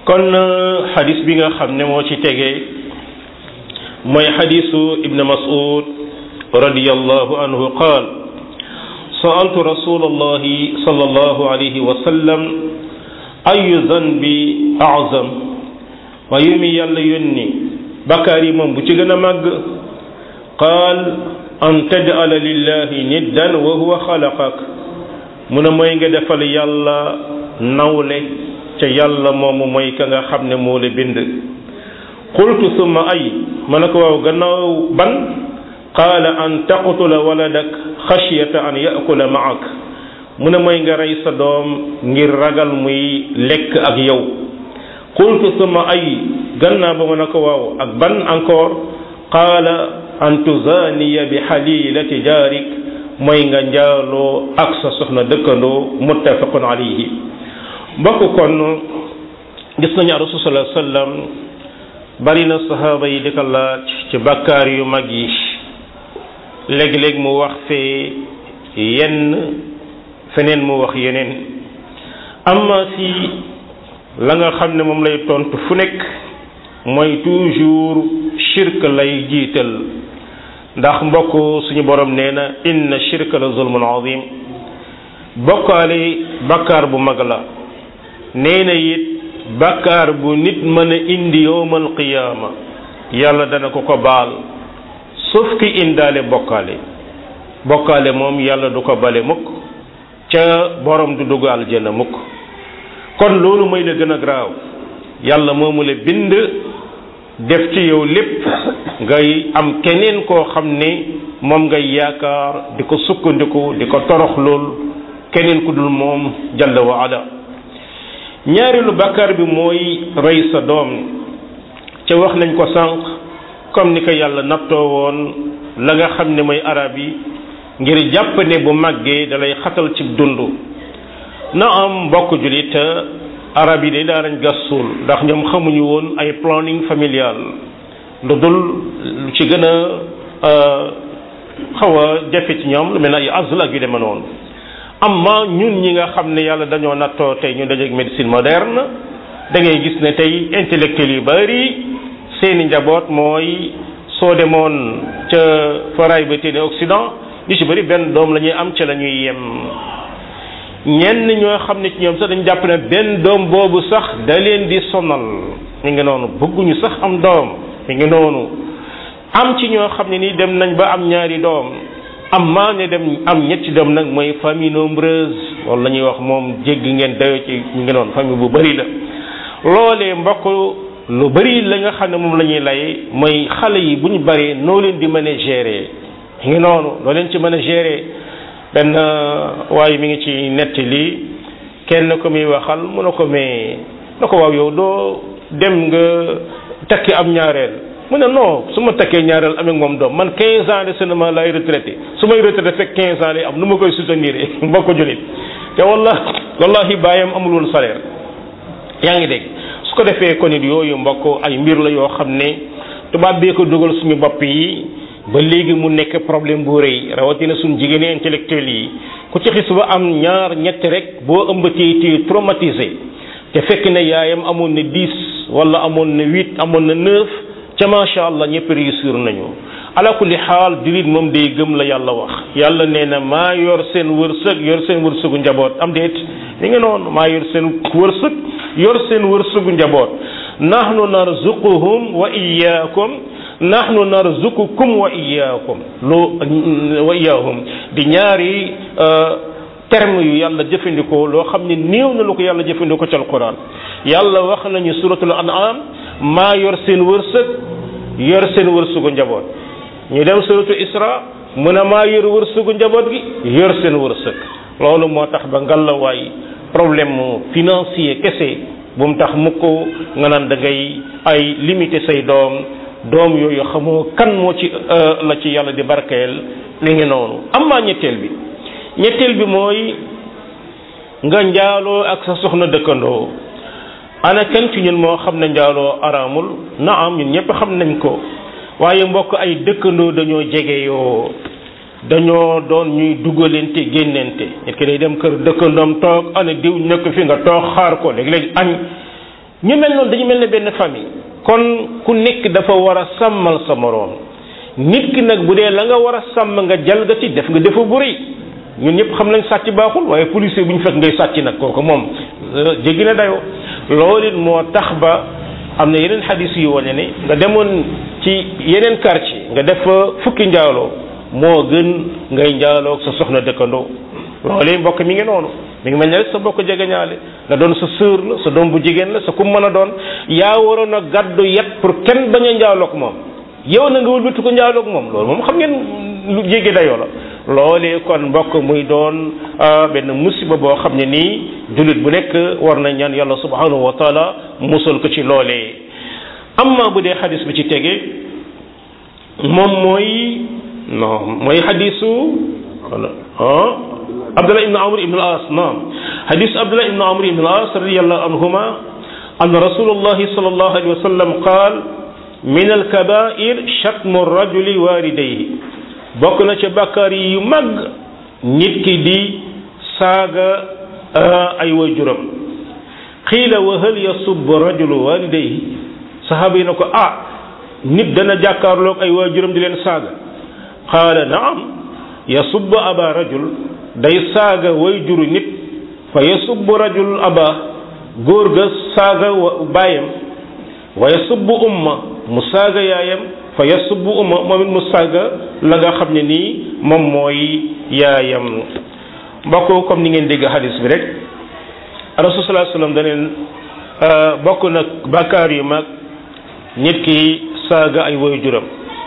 kon xadis bi nga xam ne moo ci tegee mooy xadisu ibn mas'ud radiyallahu anhu qaal sa'altu rasulallahi sallallahu alayhi wa sallam ayu zanbi a'zam wa yu mi yàlla yónni bakkaar yi moom bu ci gën a màgg qaal an taj'ala lillahi niddan wa huwa xalaqak mu ne mooy nga defal yàlla nawle ca yàlla moomu mooy ka nga xam ne moo la bind qultu summa ay ma ne ko waaw gannaaw ban qaala an taqtula waladak xashyata an yakula maak mu ne mooy nga rey sa doom ngir ragal muy lekk ak yow qultu summa ay gannaaw ba ma ne ko waaw ak ban encore qaala an tuzaniya bi xalilati jaarik mooy nga njaaloo ak sa soxna dëkkandoo muttafaqun alayhi mbokk kon gis nañu rasul sallallahu alayhi wasallam bari na sahaaba yi di ko laaj ci bakkaar yu mag yi léeg-léeg mu wax fee yenn feneen mu wax yeneen amma si la nga xam ne moom lay tontu fu nekk mooy toujours shirk lay jiital ndax mbokk suñu borom nee na inna shirka la zulmun azim bokkaale bakkaar bu mag la nee na it bakkaar bu nit mën a indi yowmal qiyaama yàlla dana ko ko baal sauf ki indaale bokkaale bokkaale moom yàlla du ko bale mukk ca borom du dugg aljana mukk kon loolu mooy la gën a graaw yàlla moomu la bind def ci yow lépp ngay am keneen koo xam ne moom ngay yaakaar di ko sukkandiku di ko torox lool keneen ku dul moom jalla wa ala ñaareelu bàkkaar bi mooy rey sa doom ca wax nañ ko sànq comme ni ko yàlla nattoo woon la nga xam ne mooy arab yi ngir jàpp ne bu màggee dalay xatal ci dund na am mbokk julit arab yi de daa nañ gas suul ndax ñoom xamuñu woon ay planning familial lu dul lu ci gën a xaw a jafe ci ñoom lu mel ne ay azl ak yu demee noonu amma ñun ñi nga xam ne yàlla dañoo nattoo tey ñu dajeeg médecine moderne da ngay gis ne tey intellectuel yu bari seeni njaboot mooy soo demoon ca foray ba téene Occident ñu ci bari benn doom la ñuy am ca la ñuy yem ñenn ñoo xam ne ci ñoom sax dañu jàpp ne benn doom boobu sax da leen di sonal mi ngi noonu bëgguñu sax am doom mi ngi noonu am ci ñoo xam ne ni dem nañ ba am ñaari doom am maa ne dem am ñetti doom nag mooy famille nombreuse loolu la ñuy wax moom jéggi ngeen dayo ci mi ngi noonu famille bu bari la loolee mbokk lu bari la nga xam ne moom la ñuy lay mooy xale yi bu ñu baree noo leen di mën a gérer mi ngi noonu noo leen ci mën a gérer benn waaye mi ngi ci nettali kenn ko muy waxal mu ne ko mais na ko waaw yow doo dem nga takki am ñaareel mu ne non su ma takkee ñaareel amee moom doom man 15 ans de seulement lay retraité su may retraité fekk 15 ans lay am nu ma koy soutenir mbokk julit te walla wallahi bàyyam amul woon salaire yaa ngi dégg su ko defee kon it yooyu mbokk ay mbir la yoo xam ne tubaab bee ko dugal suñu bopp yi ba léegi mu nekk problème bu rëy rawatina suñ jigéeni intellectuel yi ku ci xis ba am ñaar ñett rek boo ëmbatee ci traumatisé te fekk ne yaayam amoon na dix wala amoon na huit amoon na neuf ca macha allah ñëpp réussir nañu ala kulli xaal julit moom day gëm la yàlla wax yàlla nee na maa yor seen wërsëg yor seen wërsëgu njaboot am déet mi ngi noonu maa yor seen wërsëg yor seen wërsëgu njaboot nahnu narzuquhum wa iyyakum nahnu narzuqukum wa iyyakum lu wa iyyahum di ñaari terme yu yàlla jëfandikoo loo xam ne néew na lu ko yàlla jëfandikoo ci alquran yàlla wax nañu suratul an'am maa yor seen wërsëg yor seen wërsëgu njaboot ñu dem suratu isra mu ne maa yor wërsëgu njaboot gi yor seen wërsëg loolu moo tax ba ngalawaay problème financier kese bu mu tax mukk nga naan da ngay ay limité say doom doom yooyu xamoo kan moo ci la ci yàlla di barkeel li ngi noonu am maa ñetteel bi ñetteel bi mooy nga njaaloo ak sa soxna dëkkandoo ana kenn ci ñun moo xam ne njaaloo araamul naam ñun ñëpp xam nañ ko waaye mbokk ay dëkkandoo dañoo jege yoo dañoo doon ñuy dugalante génnante nit ki day dem kër dëkkandoom toog ana diw nekk fi nga toog xaar ko léeg-léeg añ ñu mel noonu dañu mel ne benn famille kon ku nekk dafa war a sàmmal sa moroom nit ki nag bu dee la nga war a sàmm nga jalgati def nga defa bu rëy ñun ñëpp xam nañ sàcc baaxul waaye policier bu ñu fekk ngay sàcc nag kooku moom jéggi na dayoo loolu it moo tax ba am na yeneen xadis yu wane ne nga demoon ci yeneen quartier nga def fukki njaaloo moo gën ngay njaaloo sa soxna dëkkandoo loolu mbokk mi ngi noonu mi ngi mel ne rek sa bokk jegeñaale nga doon sa sœur la sa doom bu jigéen la sa kum mën a doon yaa waroon a gàddu yet pour kenn bañ a njaaloog moom yow na nga wëlbati ko njaaloog moom loolu moom xam ngeen lu jéggi dayoo la loolee kon mbokk muy doon benn musiba boo xam ne nii jullit bu nekk war na ñaan yàlla subhanahu wa taala musal ko ci loolee amma bu dee xadis bi ci tege moom mooy non mooy xadisu ah abdullah ibn amr ibn al as naam xadisu abdullah ibn amr ibn al as radiallahu anhuma an rasulullahi sallallahu alayhi wa sallam qaal min alkabair shatmu rajuli walidayhi bokk na ca bàkkaar yi yu mag nit ki di saaga ay waajuram xiila wa hal yasubbu rajulu walidayhi sahaaba yi na ko ah nit dana jàkkaarloog ay waajuram di leen saaga qaala naam yasubbu aba rajul day saaga waajuru nit fa yasubbu rajul aba góor ga saaga baayam wa yasubbu umma mu saaga yaayam fa yasubbu umma moom it mu saaga la nga xam ne nii moom mooy yaayam mbokk comme ni ngeen dégg hadis bi rek rasul sallallahu alayhi wasallam daneen bokk nag bàkkaar yu mag nit ki saaga ay way juram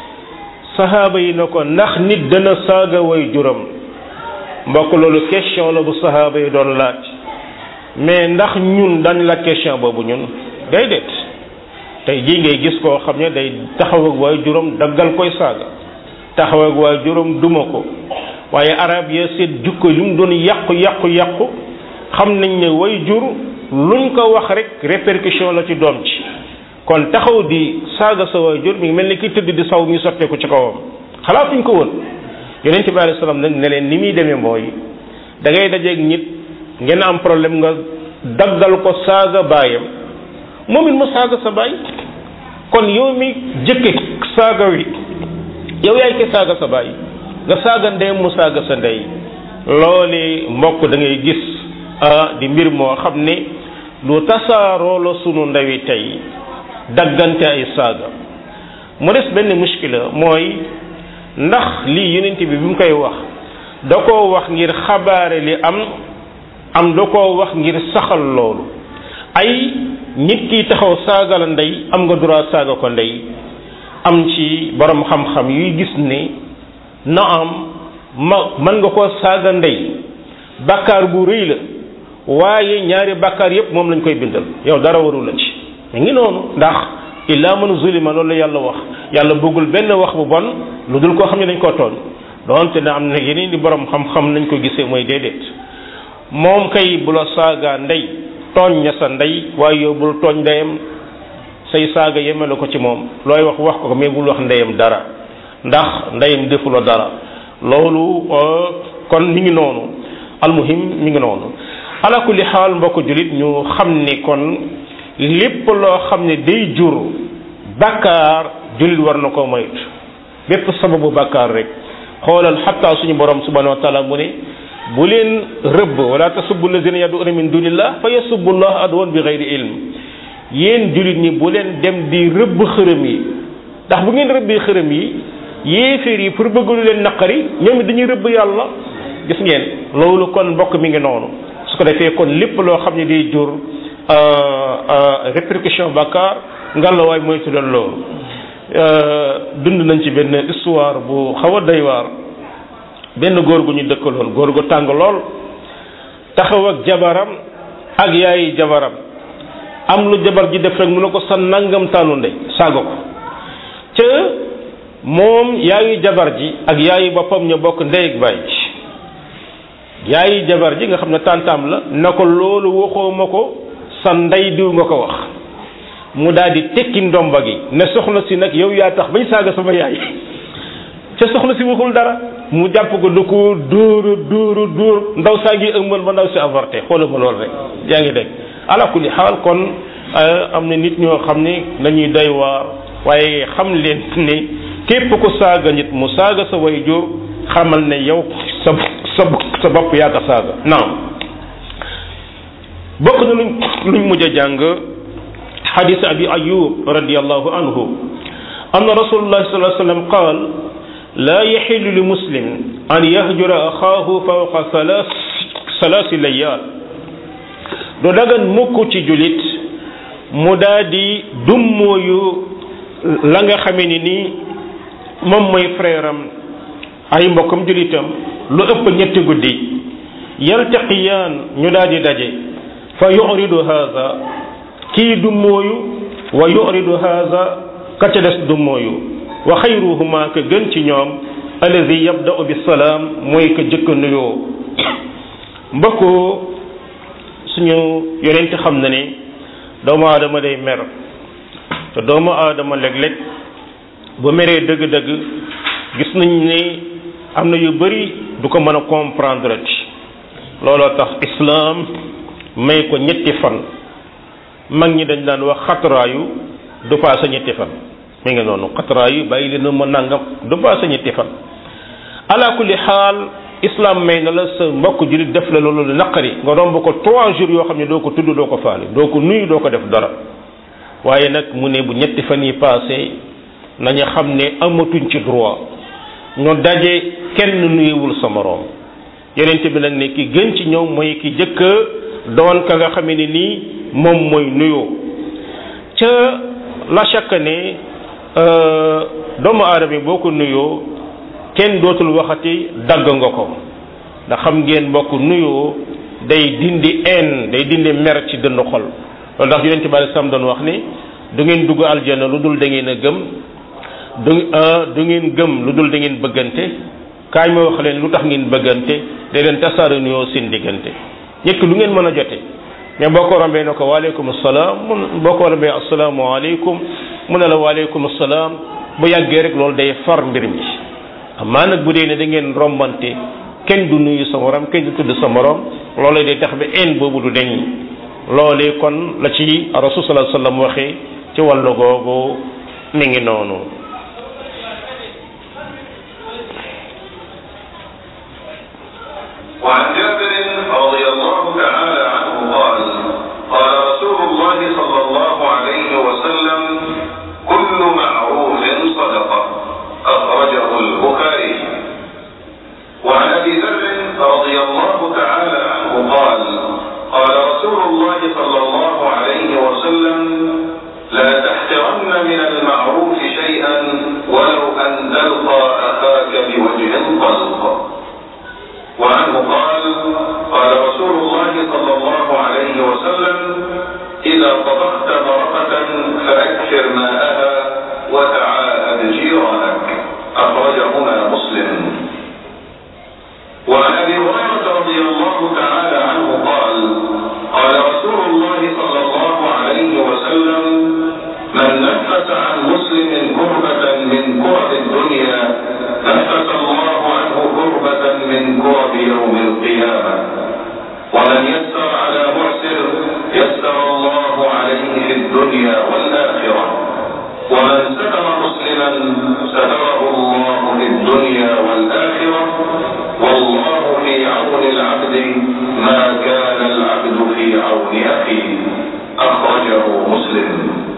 sahaaba yi na ko ndax nit dana saaga way juram mbokk loolu question la bu sahaaba yi doon laaj mais ndax ñun dañ la question boobu ñun déedéet tey jii ngay gis koo xam ne day taxaw ak waay juróom daggal koy saaga taxaw ak waay juróom duma ko waaye arab ya seet jukko lu mu doon yàqu yàqu yàqu xam nañ ne way jur luñ ko wax rek répercussion la ci doom ci kon taxaw di saaga sa waay jur mi ngi mel ni ki tëdd di saw ñu sotteeku ci kawam xalaatuñ ko woon yonent bi alayhi salaam nag ne leen ni muy demee mooy da ngay dajeeg nit ngeen am problème nga daggal ko saaga baayam moom it mu saaga sa baay kon yow mi jëkke saaga wi yow yaay ke saaga sa baay nga saaga ndeyam mu saaga sa ndey loole mbokk da ngay gis ah di mbir moo xam ne lu tasaaroo la sunu ndawi tey daggante ay saaga mu des benn muskila mooy ndax lii yonent bi bi mu koy wax da koo wax ngir xabaare li am am da koo wax ngir saxal loolu ay nit ki taxaw saaga la ndey am nga droit saaga ko ndey am ci borom xam-xam yuy gis ne na am ma mën nga koo saaga ndey bàkkaar bu rëy la waaye ñaari bàkkaar yépp moom lañ koy bindal yow dara warul la ci mi ngi noonu ndax illa man zulima loolu la yàlla wax yàlla bëggul benn wax bu bon lu dul koo xam ne dañ koo tooñ doonte ne am na yeneen di borom xam-xam nañ ko gisee mooy déedéet moom kay bu la saaga ndey tooñ ña sa ndey waaye yow bul tooñ ndeyam say saaga yemale ko ci moom looy wax wax ko mais bul wax ndeyam dara ndax ndeyam defu la dara loolu kon mi ngi noonu almuhim mi ngi noonu ala kulli xaal mbokk julit ñu xam ni kon lépp loo xam ne day jur bàkkaar julit war na ko moytu bépp sababu bàkkaar rek xoolal xatta suñu borom subhanahu wa taala mu ne bu leen rëbb wala tasubbu lazina yad'una min dunillah fa yasubbu llah adwan bi gayri ilm yéen julit ñi bu leen dem di rëbb xërëm yi ndax bu ngeen rëbbee xërëm yi yéeféer yi pour bëgg lu leen naqari ñoom it dañuy rëbb yàlla gis ngeen loolu kon mbokk mi ngi noonu su ko defee kon lépp loo xam ne day jur répercussion bàkkaar ngalla waay moytu leen loolu dund nañ ci benn histoire bu xaw a doy waar benn góor gu ñu dëkkaloon góor gu tàng lool taxaw ak jabaram ak yaayi jabaram am lu jabar ji def rek mu ne ko sa nangam taanu ndey saaga ko ca moom yaayu jabar ji ak yaayu boppam ñu bokk ndey ak baay ji yaayu jabar ji nga xam ne tàntaam la na ko loolu waxoo ma ko sa ndey diw nga ko wax mu daal di tekki ndomba gi ne soxna si nag yow yaa tax bañ saaga sama yaay ca soxna si waxul dara mu jàpp ko du ko dóoru dóoru dóor ndaw saa ngi ëmbal ba ndaw si avorté xoolal ma loolu rek yaa ngi dégg ala kulli xaal kon am na nit ñoo xam ne dañuy doy waar waaye xam leen ne képp ku saaga nit mu saaga sa way jur xamal ne yow sa sa sa bopp yaa ko saaga naam bokk na luñ luñ mujj a jàng xadis abi ayub radiallahu anhu anna rasulullah sallallahu alayhi wa sallam qaal لا يحل لمسلم أن يهجر أخاه فوق ثلاث ثلاث ليال do dagan mukk ci julit mu daa di dummóoyu la nga xamee ni nii moom mooy frère am ay mbokkam julitam lu ëpp ñetti guddi yaltaqiyaan ñu daa di daje fa yuridu haza kii dummóoyu wa yuridu haza ka ca des dummóoyu wa xayruhuma ka gën ci ñoom alladi yabda'u bisalaam mooy ka jëkk nuyoo mbokku suñu yonent xam na ne doomu aadama day mer te doomu aadama léeg-léeg bu meree dëgg-dëgg gis nañ ne am na yu bari du ko mën a comprendre ci looloo tax islaam may ko ñetti fan mag ñi dañ daan wax xatraayu du paase ñetti fan mi ngi noonu xatraayu bàyyi leen ma nangam du paase ñetti fan ala kulli xaal islam may na la sa mbokk jullit def la loolu naqari nga romb ko trois jours yoo xam ne doo ko tudd doo ko faale doo ko nuyu doo ko def dara waaye nag mu ne bu ñetti fan yi passé nañu xam ne amatuñ ci droit ñu daje kenn nuyuwul sa moroom yenente bi nag ne ki gën ci ñoom mooy ki jëkk doon ka nga xam ne nii moom mooy nuyoo ca la chaque ne doomu aadama boo ko nuyoo kenn dootul waxati dagg nga ko ndax xam ngeen mbokk nuyoo day dindi en day dindi mer ci dënd xol loolu ndax yonente bi alei salaam doon wax ni du ngeen dugg aljana lu dul da ngeen a gëm du du ngeen gëm lu dul da ngeen bëggante kaay ma wax leen lu tax ngeen bëggante day leen tasaare nuyoo seen diggante ñekk lu ngeen mën a jote mais boo ko rombee ne ko waaleykum salaam mun boo ko rombee asalaamaaleykum mu ne la waaleykum salaam bu yàggee rek loolu day far mbir mi amaa nag bu dee ne da ngeen rombante kenn du nuyu sa morom kenn du tudd sa morom loolee day tax ba en boobu du deñ loolee kon la ci rasul sallallahu alayhi wasallam waxee ci wàllu googu mi ngi noonu وعن جابر رضي الله تعالى عنه قال قال رسول الله صلى الله عليه وسلم كل معروف صدقه أخرجه البخاري وعن أبي ذر رضي الله تعالى عنه قال قال رسول الله صلى الله عليه وسلم لا تحقرن من المعروف شيئا ولو أن تلقى أخاك بوجه طلق وعنه قال قال رسول الله صلى الله عليه وسلم إذا طبخت مرقة فأكثر ماءها وتعاهد جيرانك أخرجهما مسلم وعن أبي هريرة رضي الله تعالى عنه قال قال رسول الله صلى الله عليه وسلم من نفس عن مسلم كربة من كرب الدنيا نفس الله عنه كربة من كرب يوم القيامة ومن يسر على معسر يسر الله عليه في الدنيا والآخرة ومن ستر مسلما ستره الله في الدنيا والآخرة والله في عون العبد ما كان العبد في عون أخيه أخرجه مسلم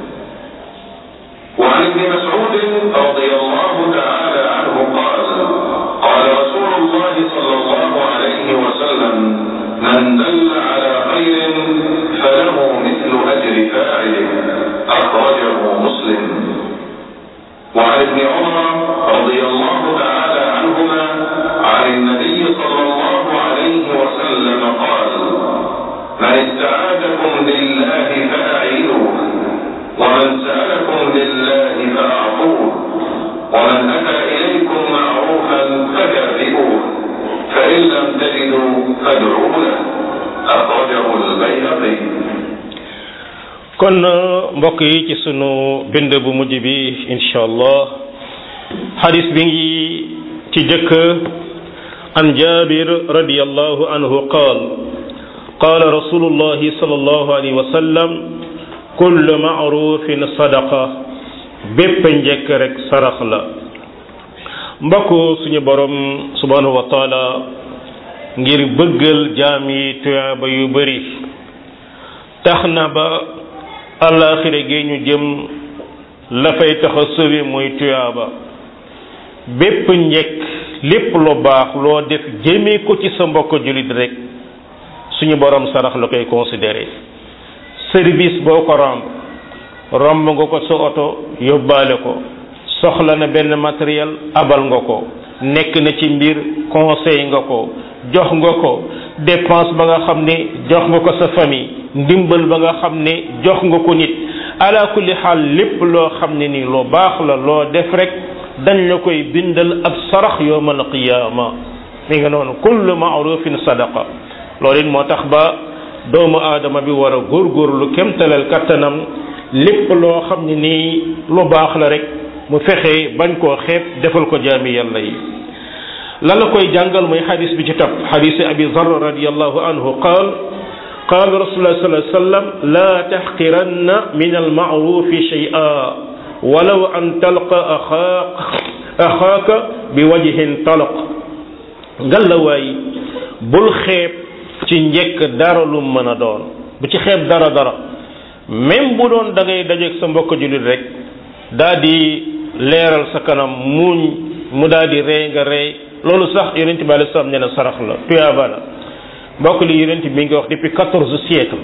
وعن ابن مسعود رضي الله تعالى عنه قال قال رسول الله صلى الله عليه وسلم من دل على خير فله مثل أجر فاعله أخرجه مسلم وعن ابن عمر رضي الله تعالى عنهما عن النبي صلى الله عليه وسلم قال من استعاذكم بالله فأعينوه ومن سألكم بالله فأعطوه ومن أتى إليكم معروفا فكافئوه فإن لم تجدوا فادعوا له أخرجه البيهقي kon mbokk yi ci sunu bind bu mujj bi incha allah xadis bi ngi ci jëkk an jabir radiallahu anhu qaal قال رسول الله صلى الله عليه وسلم kullu maarufin sadaqa bépp njëkk rek sarax la mbokk suñu borom subhanahu wa taala ngir bëggal jaam yi tuyaaba yu bari tax na ba àllaaxira gi ñu jëm la fay tax a sëwe mooy tuyaaba bépp njëkk lépp lu baax loo def jëmee ko ci sa mbokk jullit rek suñu borom sarax la koy considéré service boo ko romb romb nga ko sa oto yóbbaale ko soxla na benn matériel abal nga ko nekk na ci mbir conseil nga ko jox nga ko dépense ba nga xam ne jox nga ko sa famille ndimbal ba nga xam ne jox nga ko nit ala kulli xaal lépp loo xam ne ni lu baax la loo def rek dañ la koy bindal ab sarax yowmal qiyaama mi nga noonu kullu maarufin sadaqa loolu it moo tax ba doomu aadama bi war a góorgóorlu kemtalal kattanam lépp loo xam ne nii lu baax la rek mu fexe bañ koo xeeb defal ko jaami yàlla yi la la koy jàngal mooy xadis bi ci topp xadisi abi zar radiallahu anhu qaal qaal rasulullah sallallahu alayhi wa sallam la taxqiranna min almaarufi shay'a walaw an talqa axaaq axaaka bi wajhin talaq ngallawaay bul xeeb ci njëkk dara lu mën a doon bu ci xeeb dara dara même bu doon da ngay dajeeg sa mbokk jullit rek daa di leeral sa kanam muuñ mu daa di rey nga rey loolu sax yonent bi alei salaam nee na sarax la tuyaaba la mbokk li yonent bi mi ngi wax depuis quatorze siècle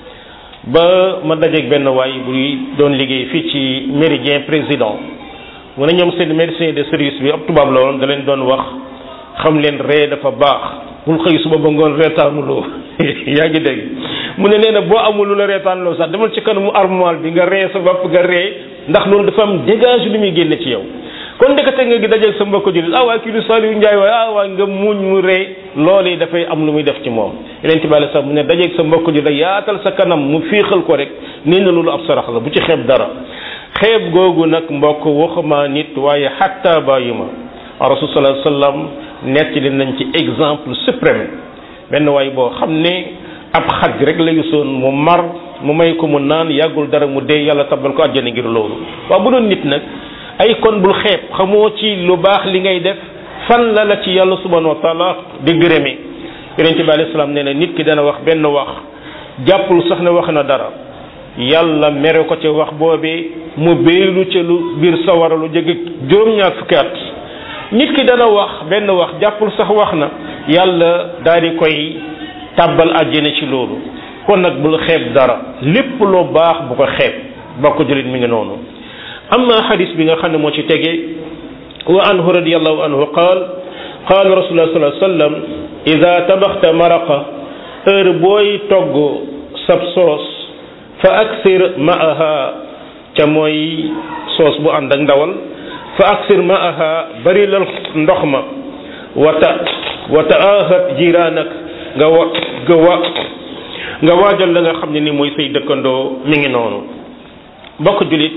ba ma dajeeg benn waay buy doon liggéey fii ci méridien président mu ne ñoom seen médecin de service bi ab tubaab la woon da leen doon wax xam leen ree dafa baax bul xëy suba ba ngoon reetaanuloo yaa ngi dégg mu ne nee na boo amul lu la reetaanuloo sax demal ci kanamu armoire bi nga ree sa bopp nga ree ndax loolu dafa am dégage lu muy génne ci yow kon ndekete nga gi dajeeg sa mbokk jullit ah waay kii du Saliou Ndiaye waaye ah waay nga muñ mu ree loolee dafay am lu muy def ci moom yeneen ci bàyyi sax mu ne dajeeg sa mbokk jullit yaatal sa kanam mu fiixal ko rek nee na loolu ab sarax la bu ci xeeb dara xeeb googu nag mbokk waxuma nit waaye xatta bàyyi ma rasul sallallahu alayhi wasallam nettali nañ ci exemple suprême benn waay boo xam ne ab xaj rek la gisoon mu mar mu may ko mu naan yàggul dara mu dee yàlla tabal ko àjjana ngir loolu waaw bu doon nit nag ay kon bul xeeb xamoo ci lu baax li ngay def fan la la ci yàlla subhanahu wa taala di gërëme yonente bi alayhi salaam nee na nit ki dana wax benn wax jàppul sax ne wax na dara yàlla mere ko ca wax boobee mu béylu ca lu biir sawara lu jege juróom-ñaar fukki at nit ki dana wax benn wax jàppul sax wax na yàlla daal di koy tàbbal àjjana ci loolu kon nag bul xeeb dara lépp loo baax bu ko xeeb bokk jullit mi ngi noonu amma xadis bi nga xam ne moo ci tege wa anhu radiallahu anhu qaal qaal rasulullah sallallahu alayhi wasallam ida tabaxta maraqa heure booy togg sab soos fa aksir maaha ca mooy soos bu ànd ak ndawal fa aksir maaha bari lal ndox ma wata wa taahat jiraanak nga wa nga wa nga waajal la nga xam ne ni mooy say dëkkandoo mi ngi noonu bokk julit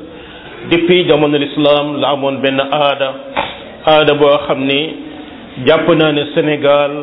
depuis jamono l'islam la amoon benn aada aada boo xam ni jàpp naa ne Sénégal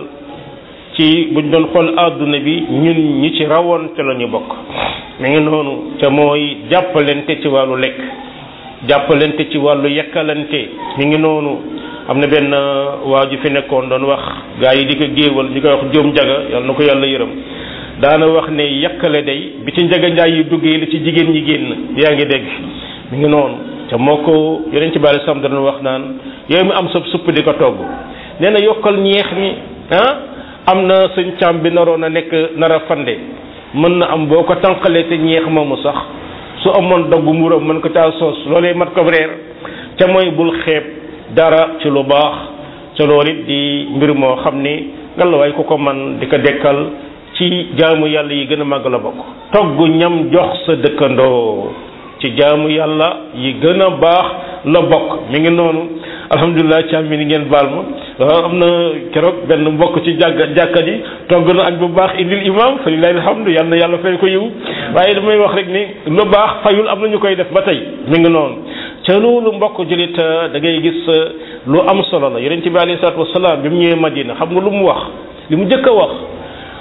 ci buñ doon xool àdduna bi ñun ñi ci rawoon te la ñu bokk mi ngi noonu te mooy jàppalante ci wàllu lekk jàppalante ci wàllu yekkalante mi ngi noonu am na benn waa ju fi nekkoon doon wax gaa yi di ko géewal di ko wax jóom jaga yàlla na ko yàlla yërëm daana wax ne yekkale day bi ci njaga njaay yu duggee li ci jigéen ñi génn yaa ngi dégg mi ngi noonu te moo ko yeneen ci bari sam dana wax naan yow mi am sa supp di ko togg nee na yokkal ñeex mi ah am na sëñ càmm bi naroon a nekk nar a fande mën na am boo ko tànqalee te ñeex moomu sax su amoon dogg muuram mën ko caa soos loolee mat ko reer ca mooy bul xeeb dara ci lu baax ca loolu it di mbir moo xam ni ngallaawaay ku ko man di ko dekkal ci jaamu yàlla yi gën a màgg la bokk togg ñam jox sa dëkkandoo ci jaamu yàlla yi gën a baax la bokk mi ngi noonu alhamdulilah ci am mi ni ngeen baal ma waaw am na keroog benn mbokk ci jàkka jàkka ji togg na añ bu baax indil imam fa lillahi alhamdu yàlla na yàlla fay ko yiw waaye damay wax rek ni lu baax fayul am na ñu koy def ba tey mi ngi noonu ca loolu mbokk julit da ngay gis lu am solo la yonent bi alayhi salaatu wasalaam bi mu ñëwee Madina xam nga lu mu wax li mu jëkk a wax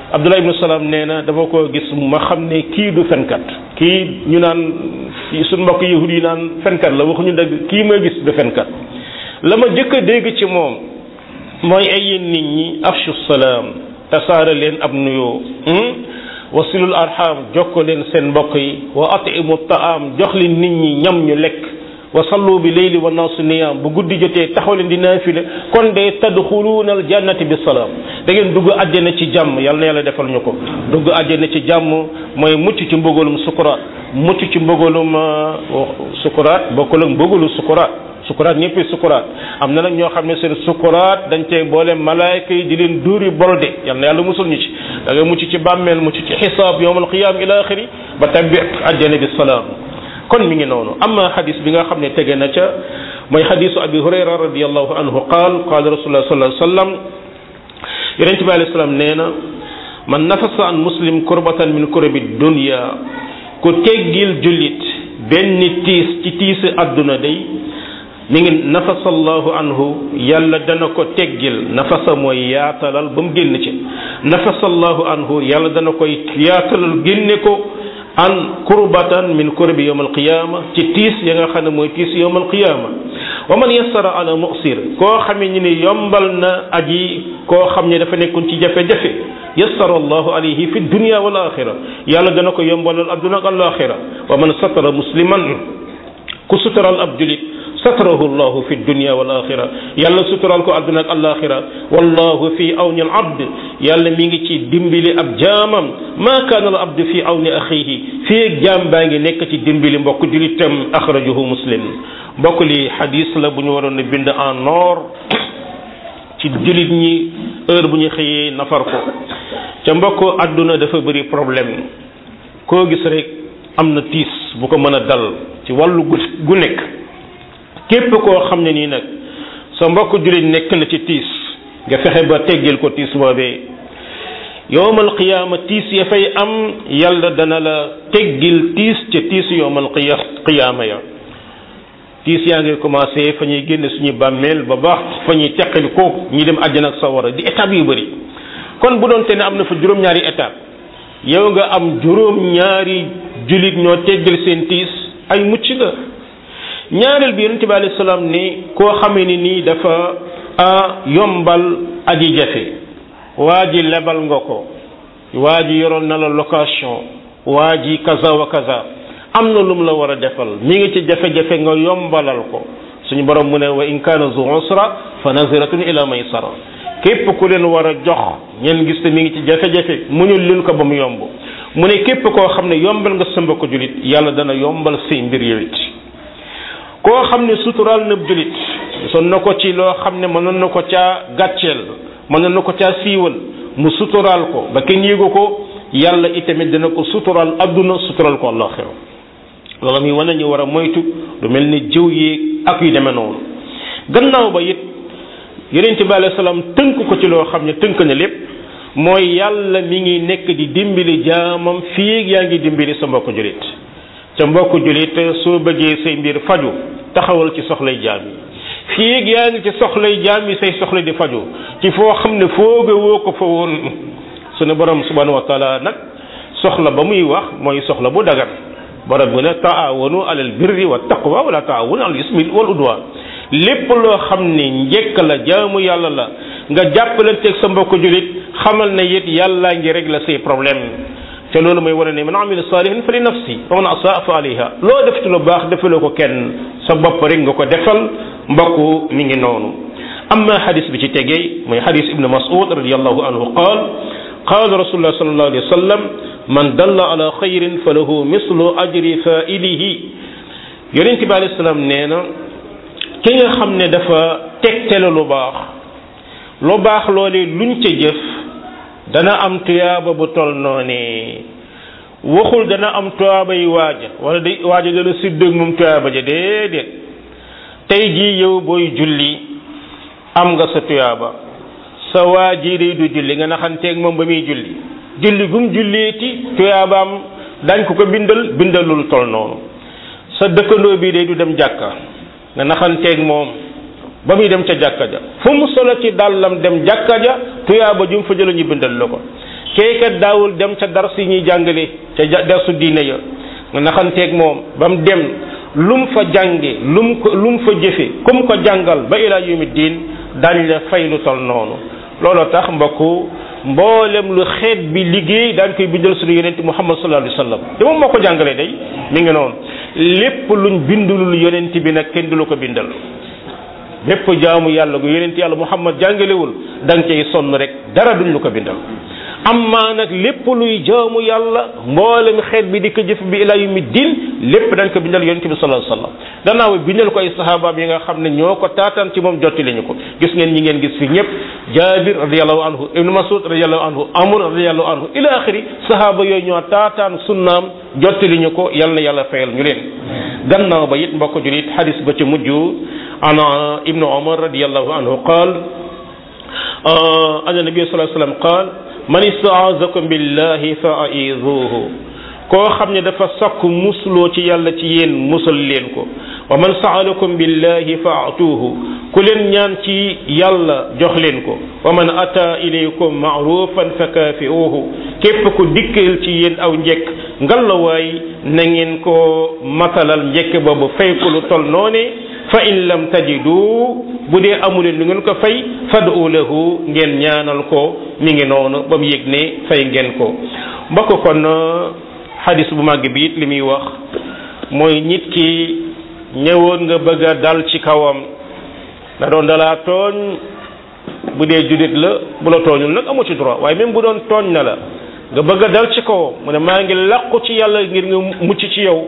Abdullah ibnu Salaam nee na dama ko gis ma xam ne kii du fenkat kii ñu naan suñ mbokk yahud yi naan fenkat la waxuñu dëgg kii ma gis du fenkat la ma jëkk a dégg ci moom mooy ay yéen nit ñi afshu salaam tasaare leen ab nuyoo wasilul arham jokko leen seen mbokk yi wa atimu taam jox leen nit ñi ñam ñu lekk wa sallu bi leyli wa naasu niyaam bu guddi jotee taxaw leen di naafile kon de tadxuluuna al jannati bi salaam da ngeen dugg àjjana ci jàmm yàlla na yàlla defal ñu ko dugg àjjana ci jàmm mooy mucc ci mbëggalum sukuraat mucc ci mbëggalum sukuraat bokkul ak mbëggalu sukuraat sukuraat ñëpp sukuraat am na nag ñoo xam ne seen sukuraat dañ cey boole malaayka yi di leen duuri bolde yal na yàlla musul ñu ci da nga mucc ci bàmmeel mucc ci xisaab yowmal qiyaam ila axiri ba tabbi àjjana bi salaam kon mi ngi noonu amma xadis bi nga xam ne tege na ca mooy xadisu abi hurayra radiallahu anhu qaal qaala rasulullah sallallahu alayhi wa sallam yonente bi alayhi salaam nee na man nafasa an muslim kurbatan min kurabi dunya ku teggil jullit benn tiis ci tiisi àdduna day mi ngi nafasallahu anhu yàlla dana ko teggil nafasa mooy yaatalal ba mu génn ci nafasallahu anhu yàlla dana koy yaatalal génne ko an kurbatan min kurbi yawm alqiyama ci tiis ya nga xam ne mooy tiis yawm alqiyama wa man yassara ala mu'sir koo xamee ni ni yombal na aji koo xam ne dafa nekkoon ci jafe-jafe yassara allahu alayhi fi dunya wal axira yàlla dana ko yombalal adduna ak alaxira wa man satara musliman ku sutural ab julit satarahu llahu fi dunya wal axira yàlla sutural ko adduna ak alaxira wallahu fi awni al abd yàlla mi ngi ci dimbali ab jaamam ma kaana al abd fi awni axihi fii jaam baa ngi nekk ci dimbali mbokk julitam axrajahu muslim mbokk li xadis la bu ñu waroon a bind en or ci julit ñi heure bu ñu xëyee nafar ko ca mbokk adduna dafa bëri problème koo gis rek am na tiis bu ko mën a dal ci wàllu gu gu nekk képp koo xam ne nii nag sa mbokk jullit nekk na ci tiis nga fexe ba teggil ko tiis boobee yowmal qiyaama tiis ya fay am yàlla dana la teggil tiis ca tiis yowmal qiya qiyaama ya tiis yaa ngi commencé fa ñuy génne suñu bàmmeel ba baax fa ñuy teqali ko ñi dem àjjana ak sawara di étape yu bëri kon bu doon te ne am na fa juróom-ñaari étape yow nga am juróom-ñaari jullit ñoo teggil seen tiis ay mucc nga ñaareel bi yonente bi alayhi salaam ni koo xamee ni nii dafa yombal aji jafe waa ji lebal nga ko waa ji yoroon na la location waa ji kaza wa kaza am na lu mu la war a defal mi ngi ci jafe-jafe nga yombalal ko suñu borom mu ne wa in kaana zu usra fa naziratun ila maysara képp ku leen war a jox ngeen gis te mi ngi ci jafe-jafe muñul leen ko ba mu yomb mu ne képp koo xam ne yombal nga sa mbokk julit yàlla dana yombal say mbir yow it koo xam ne suturaal na julit son na ko ci loo xam ne mënoon na ko caa gàcceel mënoon na ko caa siiwal mu suturaal ko ba kenn yéegu ko yàlla itamit dina ko suturaal adduna suturaal ko àllaxira loolu muy wane ñu war a moytu lu mel ni jëw yi ak yu demee noonu gannaaw ba it yonente bi alayhi salaam tënk ko ci loo xam ne tënk na lépp mooy yàlla mi ngi nekk di dimbali jaamam fii yaa ngi dimbali sa mbokk julit ca mbokk julit soo bëggee say mbir faju taxawal ci soxlay jaam yi fii yaa ngi ci soxlay jaam yi say soxla di faju ci foo xam ne fooga woo ko fa woon sunu borom subhanahu wa taala nag soxla ba muy wax mooy soxla bu dagan borom bu ne taawanu alal birri wa taqwa wala taawanu alal ismi wal udwan lépp loo xam ne njëkk la jaamu yàlla la nga jàppalanteeg sa mbokk julit xamal ne it yàllaa ngi régler say problème te loolu mooy wane ne man amila salihan fa li nafsi wa man asaa fa alayha loo def ci lu baax defaloo ko kenn sa bopp rek nga ko defal mbokk mi ngi noonu amma xadis bi ci tegee mooy xadis ibnu mas'ud radiallahu anhu qaal qaala rasulullah sallallahu alayhi wa sallam man dalla ala xayrin fa lahu mislu ajri failihi yonente bi alayhi salaam nee na ki nga xam ne dafa tegtale lu baax lu baax loolee luñ ca jëf dana am tuyaaba bu tol noonee waxul dana am tuyaaba yi waaja wala day waaja dana siddëg moom tuyaaba ja déedéet tey jii yow booy julli am nga sa tuyaaba sa waa ji day du julli nga naxanteeg moom ba muy julli julli gum julleeti tuyaabaam dañ ko ko bindal bindalul tol noonu sa dëkkandoo bi day du dem jàkka nga naxanteeg moom ba muy dem ca jàkka ja fu mu solo ci dàllam dem jàkka ja tuyaaba ju mu fa jëla ñu bindal la ko keekat daawul dem ca dars yi ñuy jàngale ca darsu diine ya nga naxanteeg moom ba mu dem lum fa jànge lum ko lum fa jëfe kum ko jàngal ba ila yawmi diin dañ la fay lu tol noonu looloo tax mbokku mboolem lu xeet bi liggéey daan koy bindal suñu yonent muhammad sallallahu alayhi wa sallam te moom moo ko jàngalee day mi ngi noonu lépp luñ bindulul yonent bi nag kenn du la ko bindal lépp jaamu yàlla gu yonent yàlla muhammad jàngalewul da nga cay sonn rek dara duñ lu ko bindal amma nag lépp luy jaamu yàlla mboolem xeet bi di ko jëf bi ila yawmi din lépp dañ ko bindal yonent bi sallallahu alayhi wasallam gannaaw bindal ko ay sahabaam yi nga xam ne ñoo ko taataan ci moom jotti lañu ko gis ngeen ñi ngeen gis fi ñëpp jabir radiallahu anhu ibnu masud radiallahu anhu amr radiallahu anhu ila axiri sahaba yooyu ñoo taataan sunnaam jotti liñu ko yal na yàlla fayal ñu leen gannaaw ba it mbokk julit hadis ba ci mujj ana ibnu umar radiallahu anhu qaal anna nabi sallallahu alayhi wasallam qaal man istaazakum billahi fa aizuhu koo xam ne dafa sakk musloo ci yàlla ci yéen musal leen ko wa man saalakum billahi fa atuuhu ku leen ñaan ci yàlla jox leen ko wa man ata ilaykum maarufan fa kaafiuhu képp ku dikkal ci yéen aw njekk ngalawaay na ngeen ko matalal njekk boobu fay ko lu tol noone fa in lam tajidu bu dee amuleen lu ngeen ko fay fadu lahu ngeen ñaanal ko mi ngi noonu ba mu yëg ne fay ngeen ko mbokk kon xadis bu màgg bi it li muy wax mooy nit ki ñëwoon nga bëgg a dal ci kawam da doon dalaa tooñ bu dee judit la bu la tooñul nag amu ci droit waaye même bu doon tooñ na la nga bëgg a dal ci kawam mu ne maa ngi làqu ci yàlla ngir nga mucc ci yow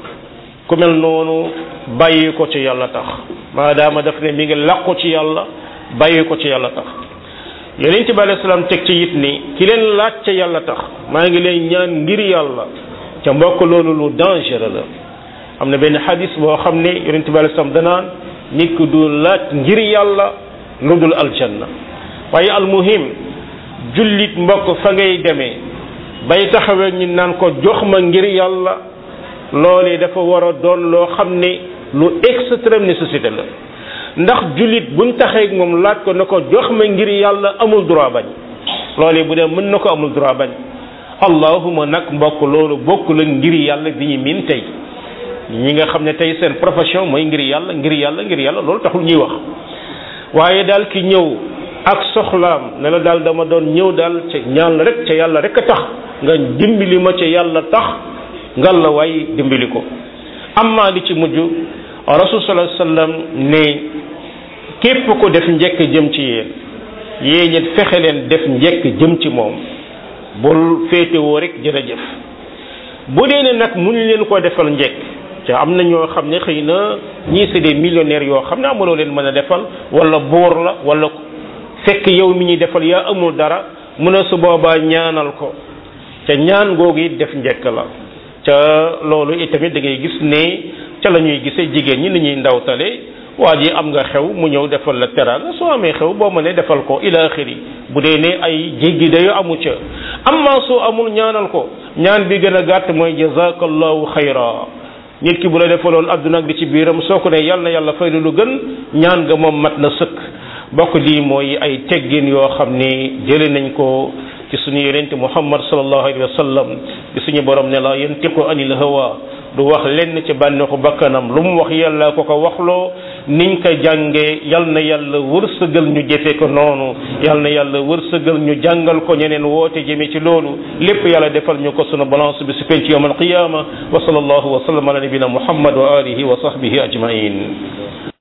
ku mel noonu bàyyi ko ci yàlla tax maadaama daf ne mi ngi làqu ci yàlla bàyyi ko ci yàlla tax yonent bi alayhi salaam teg ci it ni ki leen laaj ca yàlla tax maa ngi leen ñaan ngir yàlla ca mbokk loolu lu dangereux la am na benn xadis boo xam ne yonent bi alayhi salaam danaan nit ku du laaj ngir yàlla lu dul aljanna waaye almuhim jullit mbokk fa ngay demee bay taxawee ñu naan ko jox ma ngir yàlla loolee dafa war a doon loo xam ne lu extrême nécessité la ndax jullit buñ taxee moom laaj ko na ko jox ma ngir yàlla amul droit bañ loolee bu dee mën na ko amul droit bañ allahuma nag mbokk loolu bokk la ngir yàlla bi ñu miin tey ñi nga xam ne tey seen profession mooy ngir yàlla ngir yàlla ngir yàlla loolu taxul ñuy wax waaye daal ki ñëw ak soxlaam ne la daal dama doon ñëw daal ca ñaan rek ca yàlla rek a tax nga dimbali ma ca yàlla tax ngal la waay dimbali ko amma li ci mujj rasul sallallahu alayhi wasallam ne képp ko def njekk jëm ci yéen yéen ñit fexe leen def njekk jëm ci moom bul féetewoo rek jërëjëf bu dee ne nag mun leen ko defal njekk ca am na ñoo xam ne xëy na ñii c'est des millionnaires yoo xam ne amuloo leen mën a defal wala buur la wala fekk yow mi ñuy defal yaa amul dara mun a su boobaa ñaanal ko ca ñaan googu it def njekk la ca loolu itamit da ngay gis ne ca la ñuy gisee jigéen ñi ni ñuy ndawtale waa ji am nga xew mu ñëw defal la teraanga soo amee xew boo mënee defal ko ila axiri bu dee ne ay jéggi dayo amu ca amma soo amul ñaanal ko ñaan bi gën a gàtt mooy jazakallahu xayra nit ki bu la defaloon adduna ak di ci biiram soo ko ne yàlla na yàlla fay lu gën ñaan nga moom mat na sëkk bokk lii mooy ay teggin yoo xam ni jële nañ ko ci suñu yonent muhammad sallallahu alayhi wa sallam di suñu borom ne la yantiqu anil hawa du wax lenn ci bànneexu bakkanam lu mu wax yàlla ko ko waxloo niñ ko jàngee yal na yàlla wërsëgal ñu jëfe ko noonu yal na yàlla wërsëgal ñu jàngal ko ñeneen woote jëme ci loolu lépp yàlla defal ñu ko sunu balance bi su penc yawm alqiyama wa sallallahu wa sallam ala nabina muhammad wa alihi wa sahbihi ajmain